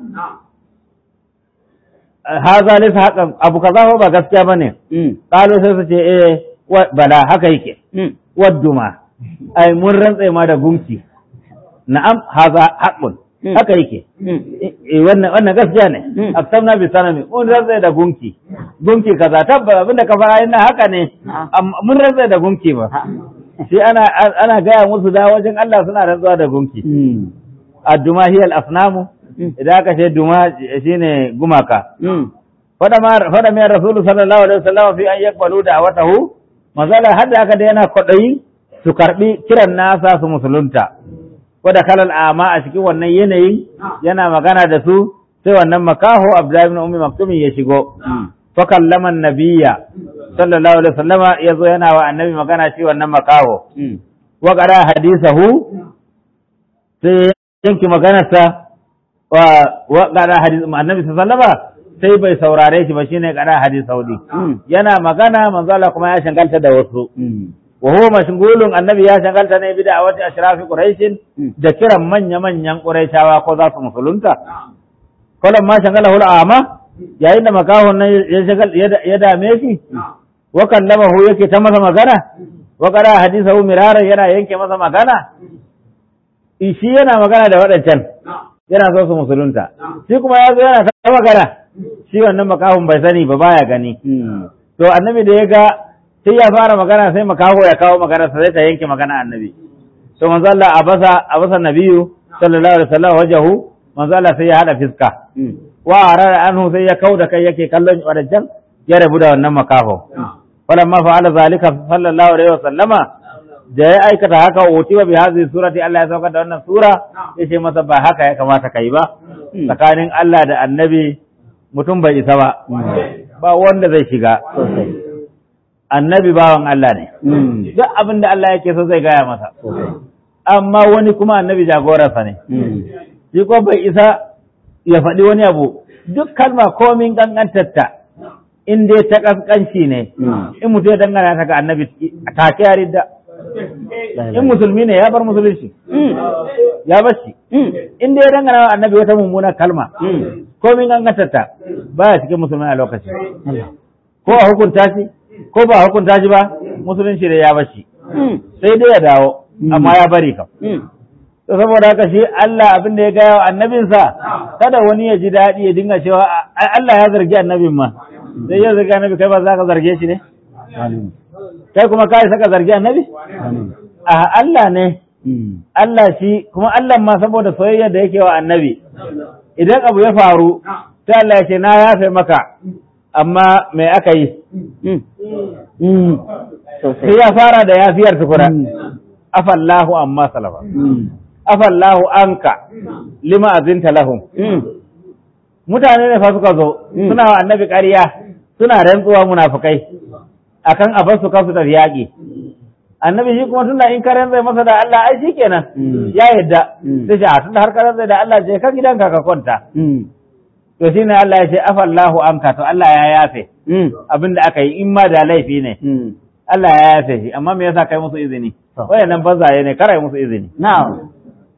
S2: haza laysa haqqan abu kaza ba gaskiya bane qalu sai su ce eh bala haka yake wadduma ai mun rantsa ma da gunki na'am haza haqqun haka yake wannan wannan gaskiya ne aksamna bi sanami mun rantsa da gunki gunki kaza tabba abinda ka fara ina haka ne mun rantsa da gunki ba shi ana ana gaya musu da wajen Allah suna rantsuwa da gunki adduma hiya al-asnamu idan aka ce duma shine gumaka fada ma fada mai rasulu sallallahu alaihi wasallam fi an yaqbalu da'watahu mazala hadda aka da yana kwadayi su karbi kiran nasa su musulunta wadda kalal ama a cikin wannan yanayin yana magana da su sai wannan makaho Abdullahi ibn Ummi Maktum ya shigo fa kallama nabiyya sallallahu alaihi wasallam ya zo yana wa annabi magana shi wannan makaho wa qara hadisahu sai yanki maganarsa wa wa qara hadis annabi sallallahu alaihi sai bai saurare shi ba shine qara hadisahu yana magana manzo Allah kuma ya shangalta da wasu wa huwa mashghulun annabi ya shagalta ne bida wata ashrafi quraishin da kiran manya manyan quraishawa ko za su musulunta kullum ma shagala hul ama yayin da makahon nan ya shagal ya dame shi wa kallamahu yake ta masa magana wa qara hadithahu mirara yana yanke masa magana shi yana magana da waɗancan yana so su musulunta shi kuma ya zo yana ta magana shi wannan makahon bai sani ba baya gani to annabi da ya ga sai ya fara magana sai makaho ya kawo magana sai ta yanke magana annabi to manzo Allah abasa abasa nabiyu sallallahu alaihi wasallam wajahu manzo Allah sai ya hada fiska wa arara anhu sai ya kauda kai yake kallon wadancan ya rabu da wannan makaho falamma fa'ala zalika sallallahu alaihi wasallama da ya aikata haka utiwa bi hadhihi surati Allah ya saukar da wannan sura yace masa ba haka ya kamata kai ba tsakanin Allah da annabi mutum bai isa ba ba wanda zai shiga annabi bawan Allah ne duk abin da Allah yake so zai gaya masa amma wani kuma annabi jagorarsa ne shi ko bai isa ya faɗi wani abu duk kalma komin kankantarta in dai ta kaskanci ne in mutum ya dangana ta ga annabi ta ke ridda in musulmi ne ya bar musulunci ya bar shi in dai ya dangana wa annabi wata mummuna kalma komin kankantarta baya cikin musulmi a lokaci ko a hukunta shi ko ba hukunta shi ba musulunci da ya bashi sai dai ya dawo amma ya bari kam to saboda haka shi Allah abin da ya gaya wa annabinsa kada wani ya ji daɗi ya dinga cewa Allah ya zargi annabin ma sai ya zargi annabi kai ba za ka zarge shi ne kai kuma kai saka zargi annabi a Allah ne Allah shi kuma Allah ma saboda soyayya da yake wa annabi idan abu ya faru sai Allah ya ce na yafe maka amma me aka yi
S1: sosai
S2: sai ya fara da yafiyar tukuna afallahu amma salafa afallahu anka lima azinta lahum mutane ne fa suka zo
S1: Mm.
S2: suna wa annabi ƙarya suna rantsuwa munafukai akan a bar su kansu tafi yaƙi annabi shi kuma tunda in ka rantsai masa da Allah ai shikenan
S1: Mm.
S2: ya yadda
S1: Mm.
S2: sai ce a tunda har ka rantsai da Allah je ka gidanka ka kwanta to shine Allah ya ce afallahu anka to Allah ya yafe abin da aka yi in ma da laifi ne Allah ya yafe shi amma me yasa kai musu izini
S1: To.
S2: wayannan banzaye ne kara musu izini
S1: na'am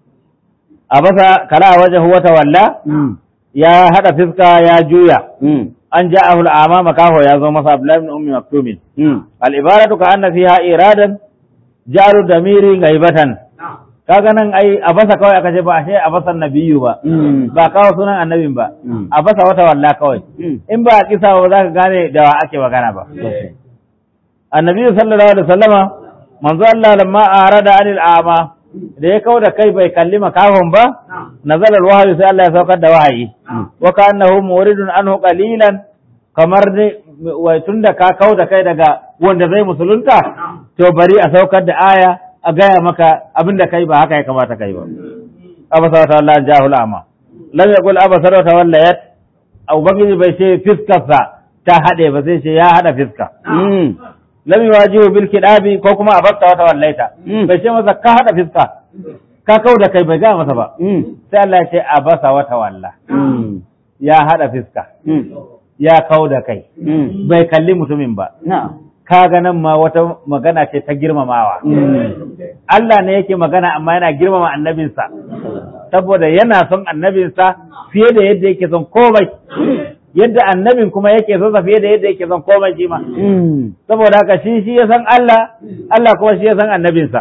S2: a basa kala wajen wata walla ya hada fiska ya juya an ja'ahu al'ama makaho ya zo masa Abdullahi ibn Ummi Maktumin al-ibaratu ka anna fiha iradan jaru damiri gaibatan kaga nan ai a basa kawai aka ce ba ashe a basan nabiyu ba ba kawo sunan annabin ba
S1: Mm.
S2: a basa wata walla kawai in ba a kisa ba za ka gane da wa ake magana ba annabi sallallahu alaihi wasallama manzo Allah lamma arada anil ama da ya kauda kai bai kalli makahon ba nazala alwahyi sai Allah ya saukar da wahayi wa kannahu muridun anhu qalilan kamar ne wai tunda ka kauda kai daga wanda zai musulunta to bari a saukar da aya a gaya maka abinda kai ba haka ya kamata kai ba abasa wata Allah jahul ama lam yaqul abasa wata wallayat ubangiji bai ce fiskarsa ta haɗe ba sai ce ya haɗa fiska lam yuwajihu bil kidabi ko kuma a bakta wata wallaita
S1: Mm.
S2: bai ce masa ka hada fiska ka kau da kai bai ga masa ba sai Allah ya ce a basa wata walla ya hada fiska ya kau da kai bai kalli mutumin ba
S1: na'am
S2: kaga nan ma wata magana ce ta girmamawa Allah ne yake magana amma yana girmama annabinsa saboda yana son annabinsa fiye da yadda yake son komai yadda annabin kuma yake son sa fiye da yadda yake son komai shi ma saboda haka shi shi ya san Allah Allah kuma shi ya san annabinsa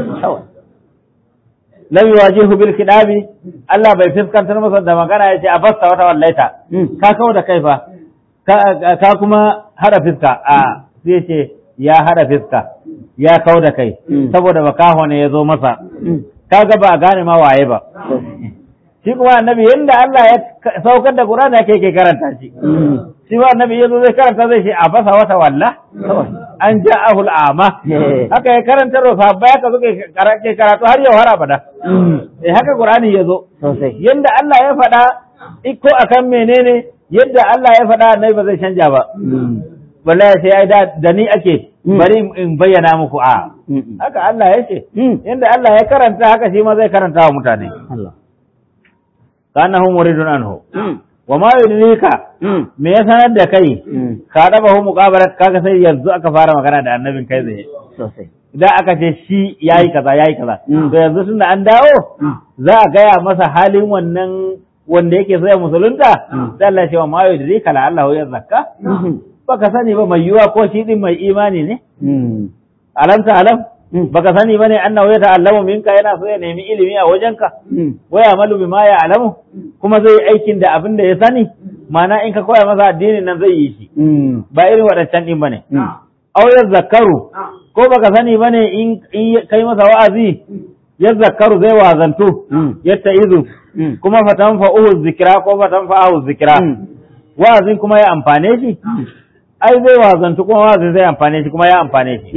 S2: lam yuwajihu bil kidabi Allah bai fiskantar masa da magana yace a fasta wata wallaita ka kawo da kai fa ka ka kuma hada fiska a sai yace ya hada fiska ya kawo da kai
S1: Mm.
S2: saboda makaho ne ya zo masa kaga ba a gane ma waye ba shi kuma annabi yanda Allah ya ka- saukar da Qur'ani yake yake karanta shi shi ba annabi yazo zai karanta zai ce a fasa wata walla an ja'ahu al'ama
S1: Eh.
S2: haka ya karanta ro sahabbai haka suke kara- ke karatu har yau har abada eh haka Qur'ani yazo
S1: sosai
S2: yanda Allah ya faɗa iko akan menene yadda Allah ya faɗa annabi ba zai canja ba wallahi sai ai da da ni ake
S1: Mm.
S2: bari in bayyana muku a haka Allah ya ce yanda Allah ya karanta haka shi ma zai karanta wa mutane
S1: Allah
S2: kanahu muridun anhu wa ma yudrika me ya sanar da kai ka daba hu muqabalat kaga sai yanzu aka fara magana da annabin kai zai
S1: sosai
S2: idan aka ce shi yayi kaza yayi kaza
S1: Mm.
S2: to yanzu tunda an dawo za a gaya masa halin wannan wanda yake so ya musulunta
S1: Mm.
S2: sai Allah ya ce wa ma yudrika la Allah ya zakka baka sani ba mai yiwa ko shi din mai imani ne alam ta alam baka sani bane annahu ya ta'allamu minka yana so ya nemi ilimi a wajenka wa ya'malu bima ya'lamu kuma zai yi aikin da abin da ya sani ma'ana in ka koya masa addinin nan zai yi shi ba irin waɗancan din bane aw zakaru ko baka sani bane in in kai masa wa'azi ya zakaru zai wazantu yatta izu kuma fatan fa'uhu zikira ko fatan fa'ahu zikira wa'azin kuma ya amfane shi ai zai wazantu kuma wa'azin zai amfane shi kuma ya amfane shi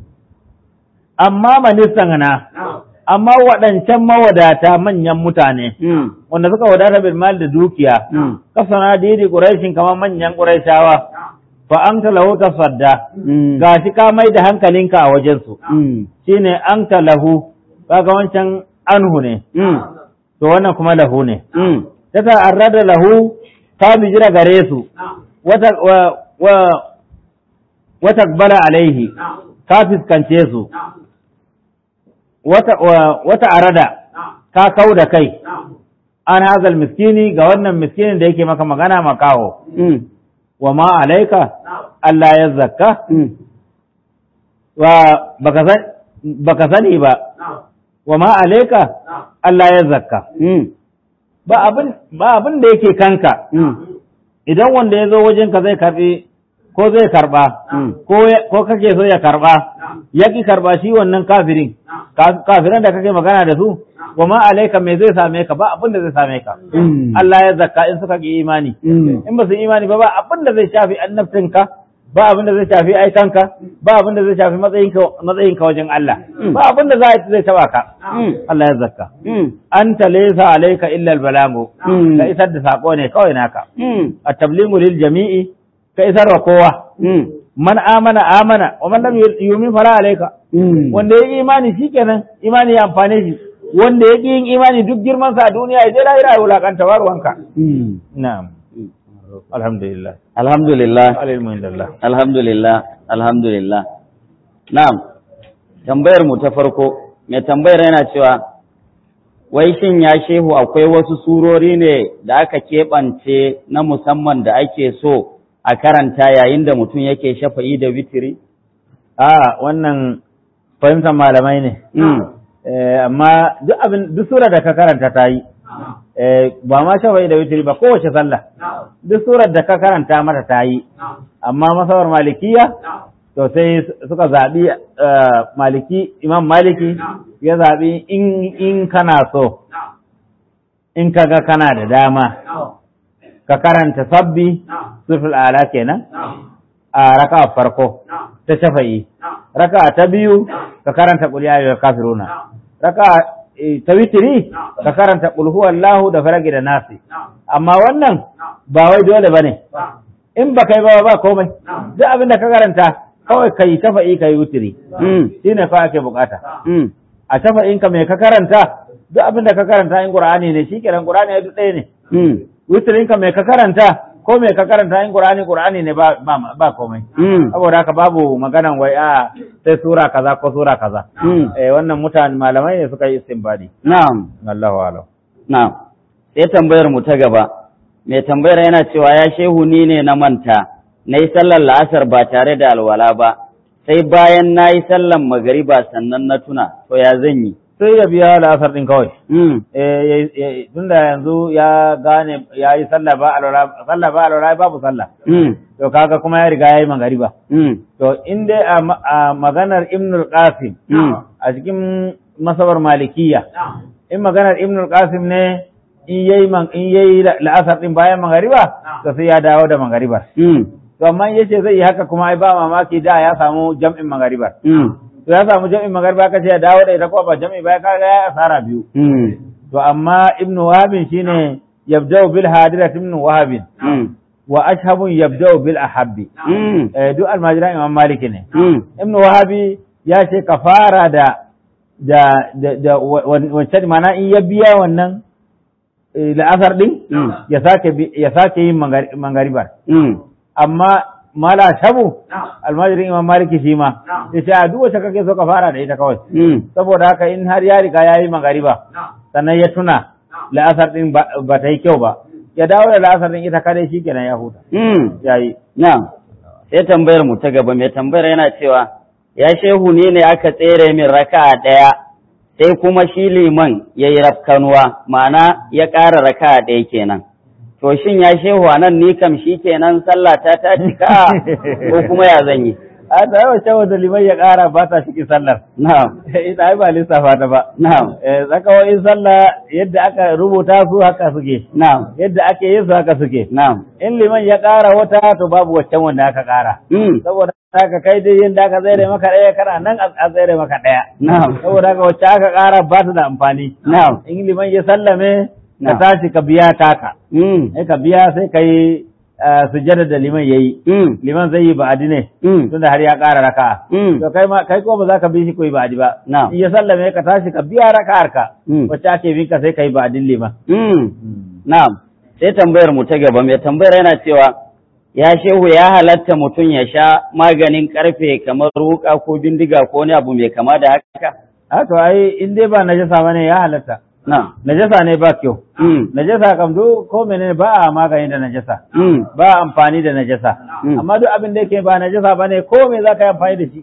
S2: amma manistan na amma waɗancan mawadata manyan mutane wanda suka wadata bil mal da dukiya kasana didi quraishin kamar manyan quraishawa fa anta lahu tasadda gashi ka mai da hankalinka a wajen su shine anta lahu kaga wancan anhu ne to wannan kuma lahu ne ta ta'arrada lahu ta bijira gare su wata wa wa wata bala alaihi ka fiskance su wata wa- wata arada ka kau da kai an hazal miskini ga wannan miskinin da yake maka magana makaho wa ma alaika Allah ya zakka wa baka san baka sani ba wa ma alaika Allah ya zakka ba abin ba abin da yake kanka idan wanda ya zo wajenka zai karbi ko zai karba ko ya- ko kake so ya karba ya ki karba shi wannan kafirin Ka- kafiran da kake magana da su wa ma alaika me zai same ka ba abin da zai same ka Allah ya zakka in suka ki imani in ba su imani ba ba abin da zai shafi annabtinka ba abin da zai shafi aikanka ba abin da zai shafi matsayinka matsayinka wajen Allah ba abin da zai zai taba ka Allah ya zakka anta laysa alayka illa albalagu
S1: Mm.
S2: ka isar da sako ne kawai naka at-tabligu lil jami'i ka isar wa kowa man amana amana wa man lam yu'min fala alayka wanda ya yi imani shikenan imani ya amfane shi wanda ya ƙi yin imani duk girman sa a duniya ya je lahira ya wulakanta warwanka na'am alhamdulillah
S1: Alhamdulillah,
S2: alhamdulillah
S1: alhamdulillah, alhamdulillah. Na'am, tambayar mu ta farko, mai tambayar yana cewa, wai shin ya shehu akwai wasu surori ne da aka keɓance na musamman da ake so a karanta yayin da mutum yake shafa'i da witiri?
S2: a wannan fahimtar malamai ne Eh, amma duk abin duk sura da ka karanta ta yi Eh, ba ma shafa'i da witiri ba kowace sallah duk surar da ka karanta mata ta yi amma masawar malikiya to sai suka zaɓi eh, maliki imam maliki ya zaɓi in in kana so in kaga kana da dama ka karanta sabbi sufil ala kenan a raka farko ta shafa'i raka ta biyu ka karanta qul ya ayyuhal kafiruna raka eh, ta witiri ka karanta qul huwallahu da faragi da nasi amma wannan ba wai dole bane in ba kai ba ba komai duk abin da ka karanta kawai kai shafa'i kai witiri shine fa ake bukata a shafa'in ka me ka karanta duk abin da ka karanta in qur'ani ne shikenan qur'ani ya duk ɗaya ne witirin ka me ka karanta ko me ka karanta in qur'ani qur'ani ne ba ba, ba komai saboda haka babu maganan wai a sai sura kaza ko sura kaza eh wannan mutane malamai ne suka yi istinbadi
S1: Na'am,
S2: Allahu a'lam
S1: na'am. Sai tambayar mu ta gaba, mai tambayar yana cewa ya shehu ni ne na manta, na yi sallar la'asar ba tare da alwala ba, sai bayan na yi sallar magariba sannan na tuna, to ya zan yi.
S2: sai ya biya la'asar din kawai eh eh, tunda yanzu ya gane ya yi sallah ba alwala sallah ba alwala babu sallah to kaga kuma ya riga ya yi magariba to in dai a ma- a maganar ibnul qasim a cikin masabar malikiya in maganar ibnul qasim ne in yayi man in yayi la- la'asar din bayan magariba to sai ya dawo da magaribar to amma in yace zai yi haka kuma ai ba mamaki da ya samu jam'in magaribar to ya samu jam'in magariba kace ya dawo da ita ko ba jam'i ba kaga ya asara biyu to amma ibnu wahabin shine yabda'u bil hadirati ibnu wahabin wa ashabun yabda'u bil ahabbi eh duk almajiran imam maliki ne ibnu wahabi ya ce ka fara da da da, da wa- wa- wancan mana in ya biya wannan eh, la'asar din
S1: Mm.
S2: ya sake bi- ya sake yin mangari- mangaribar amma mala shabu almajirin imam maliki shi ma ya ce a duk wacce kake so ka fara da ita kawai saboda haka in har ya riga ya yi magariba sannan ya tuna la'asar din ba ba ta yi kyau ba ya dawo da la'asar din ita kadai shi kenan ya huta ya yi
S1: Na'am, sai tambayar mu ta gaba mai tambayar yana cewa, ya shehu ne ne aka tsere min raka'a ɗaya, sai kuma shi liman ya yi rafkanuwa, ma'ana ya ƙara raka'a ɗaya kenan. To shin ya shehu a nan ni kam shi kenan sallah ta ta cika ko kuma ya zan yi?
S2: a ta yawa cewa da liman ya ƙara ba ta cikin sallar
S1: Na'am,
S2: ita ai ba lissafa ta ba
S1: na'am,
S2: Eh, tsakawoyin sallah yadda aka rubuta su haka suke
S1: na'am,
S2: yadda ake yin su haka suke
S1: na'am.
S2: in liman ya ƙara wata to babu waccan wanda aka ƙara
S1: Mm,
S2: saboda haka kai dai yin da aka tsere maka ɗaya kana nan a tsere maka ɗaya
S1: Na'am,
S2: saboda haka wacce aka ƙara ba ta da amfani
S1: na'am,
S2: in liman ya sallame ka
S1: Na'am.
S2: tashi ka biya taka
S1: mm,
S2: sai ka biya sai ka yi eh, sujjada da liman yayi
S1: mm,
S2: liman zai yi ba'adi ne
S1: mm,
S2: tunda har ya ƙara raka'a
S1: mm,
S2: to kai ma kai ko ba za ka bi shi ko yi ba'adi ba
S1: Na'am.
S2: in ya sallame ka tashi ka biya raka'ar ka
S1: mm,
S2: wacce ake bin ka sai ka yi ba'adin liman
S1: mm. Na'am, sai tambayar mu ta gaba mai tambayar yana cewa ya shehu ya halatta mutum ya sha maganin karfe kamar ruka ko bindiga ko wani abu mai kama da haka?
S2: a to ai in dai ba najasa bane ya halatta
S1: Na'am.
S2: najasa ne ba kyau
S1: Mm.
S2: najasa kam duk ko menene ba a magani da najasa
S1: Mm.
S2: ba a amfani da najasa
S1: Mm.
S2: amma duk abin da yake ba najasa bane ko me za ka yi amfani da shi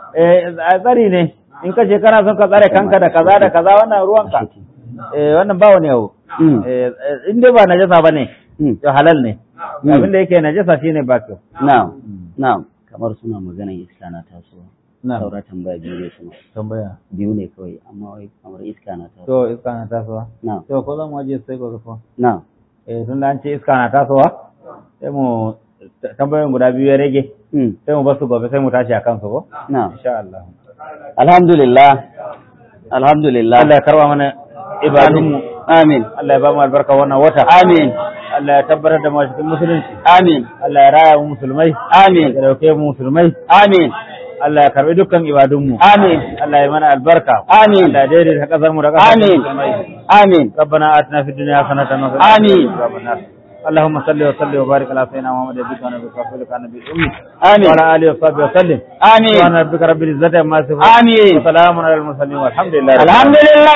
S2: eh a tsari ne in ka ce kana son ka tsare kanka da kaza da kaza wannan ruwanka eh wannan ba wani abu
S1: Mm.
S2: eh eh, in dai ba najasa bane
S1: Mm.
S2: to halal ne
S1: Mm.
S2: abin da yake najasa shine ba kyau
S1: Na'am. Na'am. Kamar suna maganan iska na tasowa. Saura tambaya biyu ne suna.
S2: tambaya
S1: Biyu ne kawai amma wai kamar iska na tasowa.
S2: to iska na tasowa
S1: Na'am.
S2: to ko zan waje sai ko ko
S1: Na'am.
S2: eh tun da an ce iska na tasowa sai mu tambayoyin guda biyu ya rage
S1: Mm.
S2: sai mu basu gobe sai mu tashi a kansu ko
S1: Na'am.
S2: insha Allah
S1: Alhamdulillah. Alhamdulillah.
S2: Allah ya karba mana ibadunmu
S1: Amin.
S2: Allah ya ba mu albarka wannan wata
S1: Amin.
S2: Allah ya tabbatar da mu a cikin musulunci
S1: Amin.
S2: Allah ya raya mu musulmai
S1: Amin.
S2: ya dauke mu musulmai
S1: Amin.
S2: Allah ya karbi dukkan ibadunmu
S1: Amin.
S2: Allah ya mana albarka
S1: Amin.
S2: Allah ya daidaita kasar mu da kasar
S1: Amin.
S2: musulmai
S1: Amin.
S2: ربنا آتنا في الدنيا حسنة وفي
S1: آمين.
S2: الآخرة عذاب النار اللهم صل وسلم وبارك على سيدنا محمد نبيك ونبيك ورسولك النبي الأمي
S1: آمين.
S2: وعلى آله وصحبه وسلم
S1: آمين.
S2: سبحان ربك رب العزة عما يصفون
S1: آمين.
S2: وسلام على المرسلين والحمد لله رب العالمين.
S1: Alhamdulillah.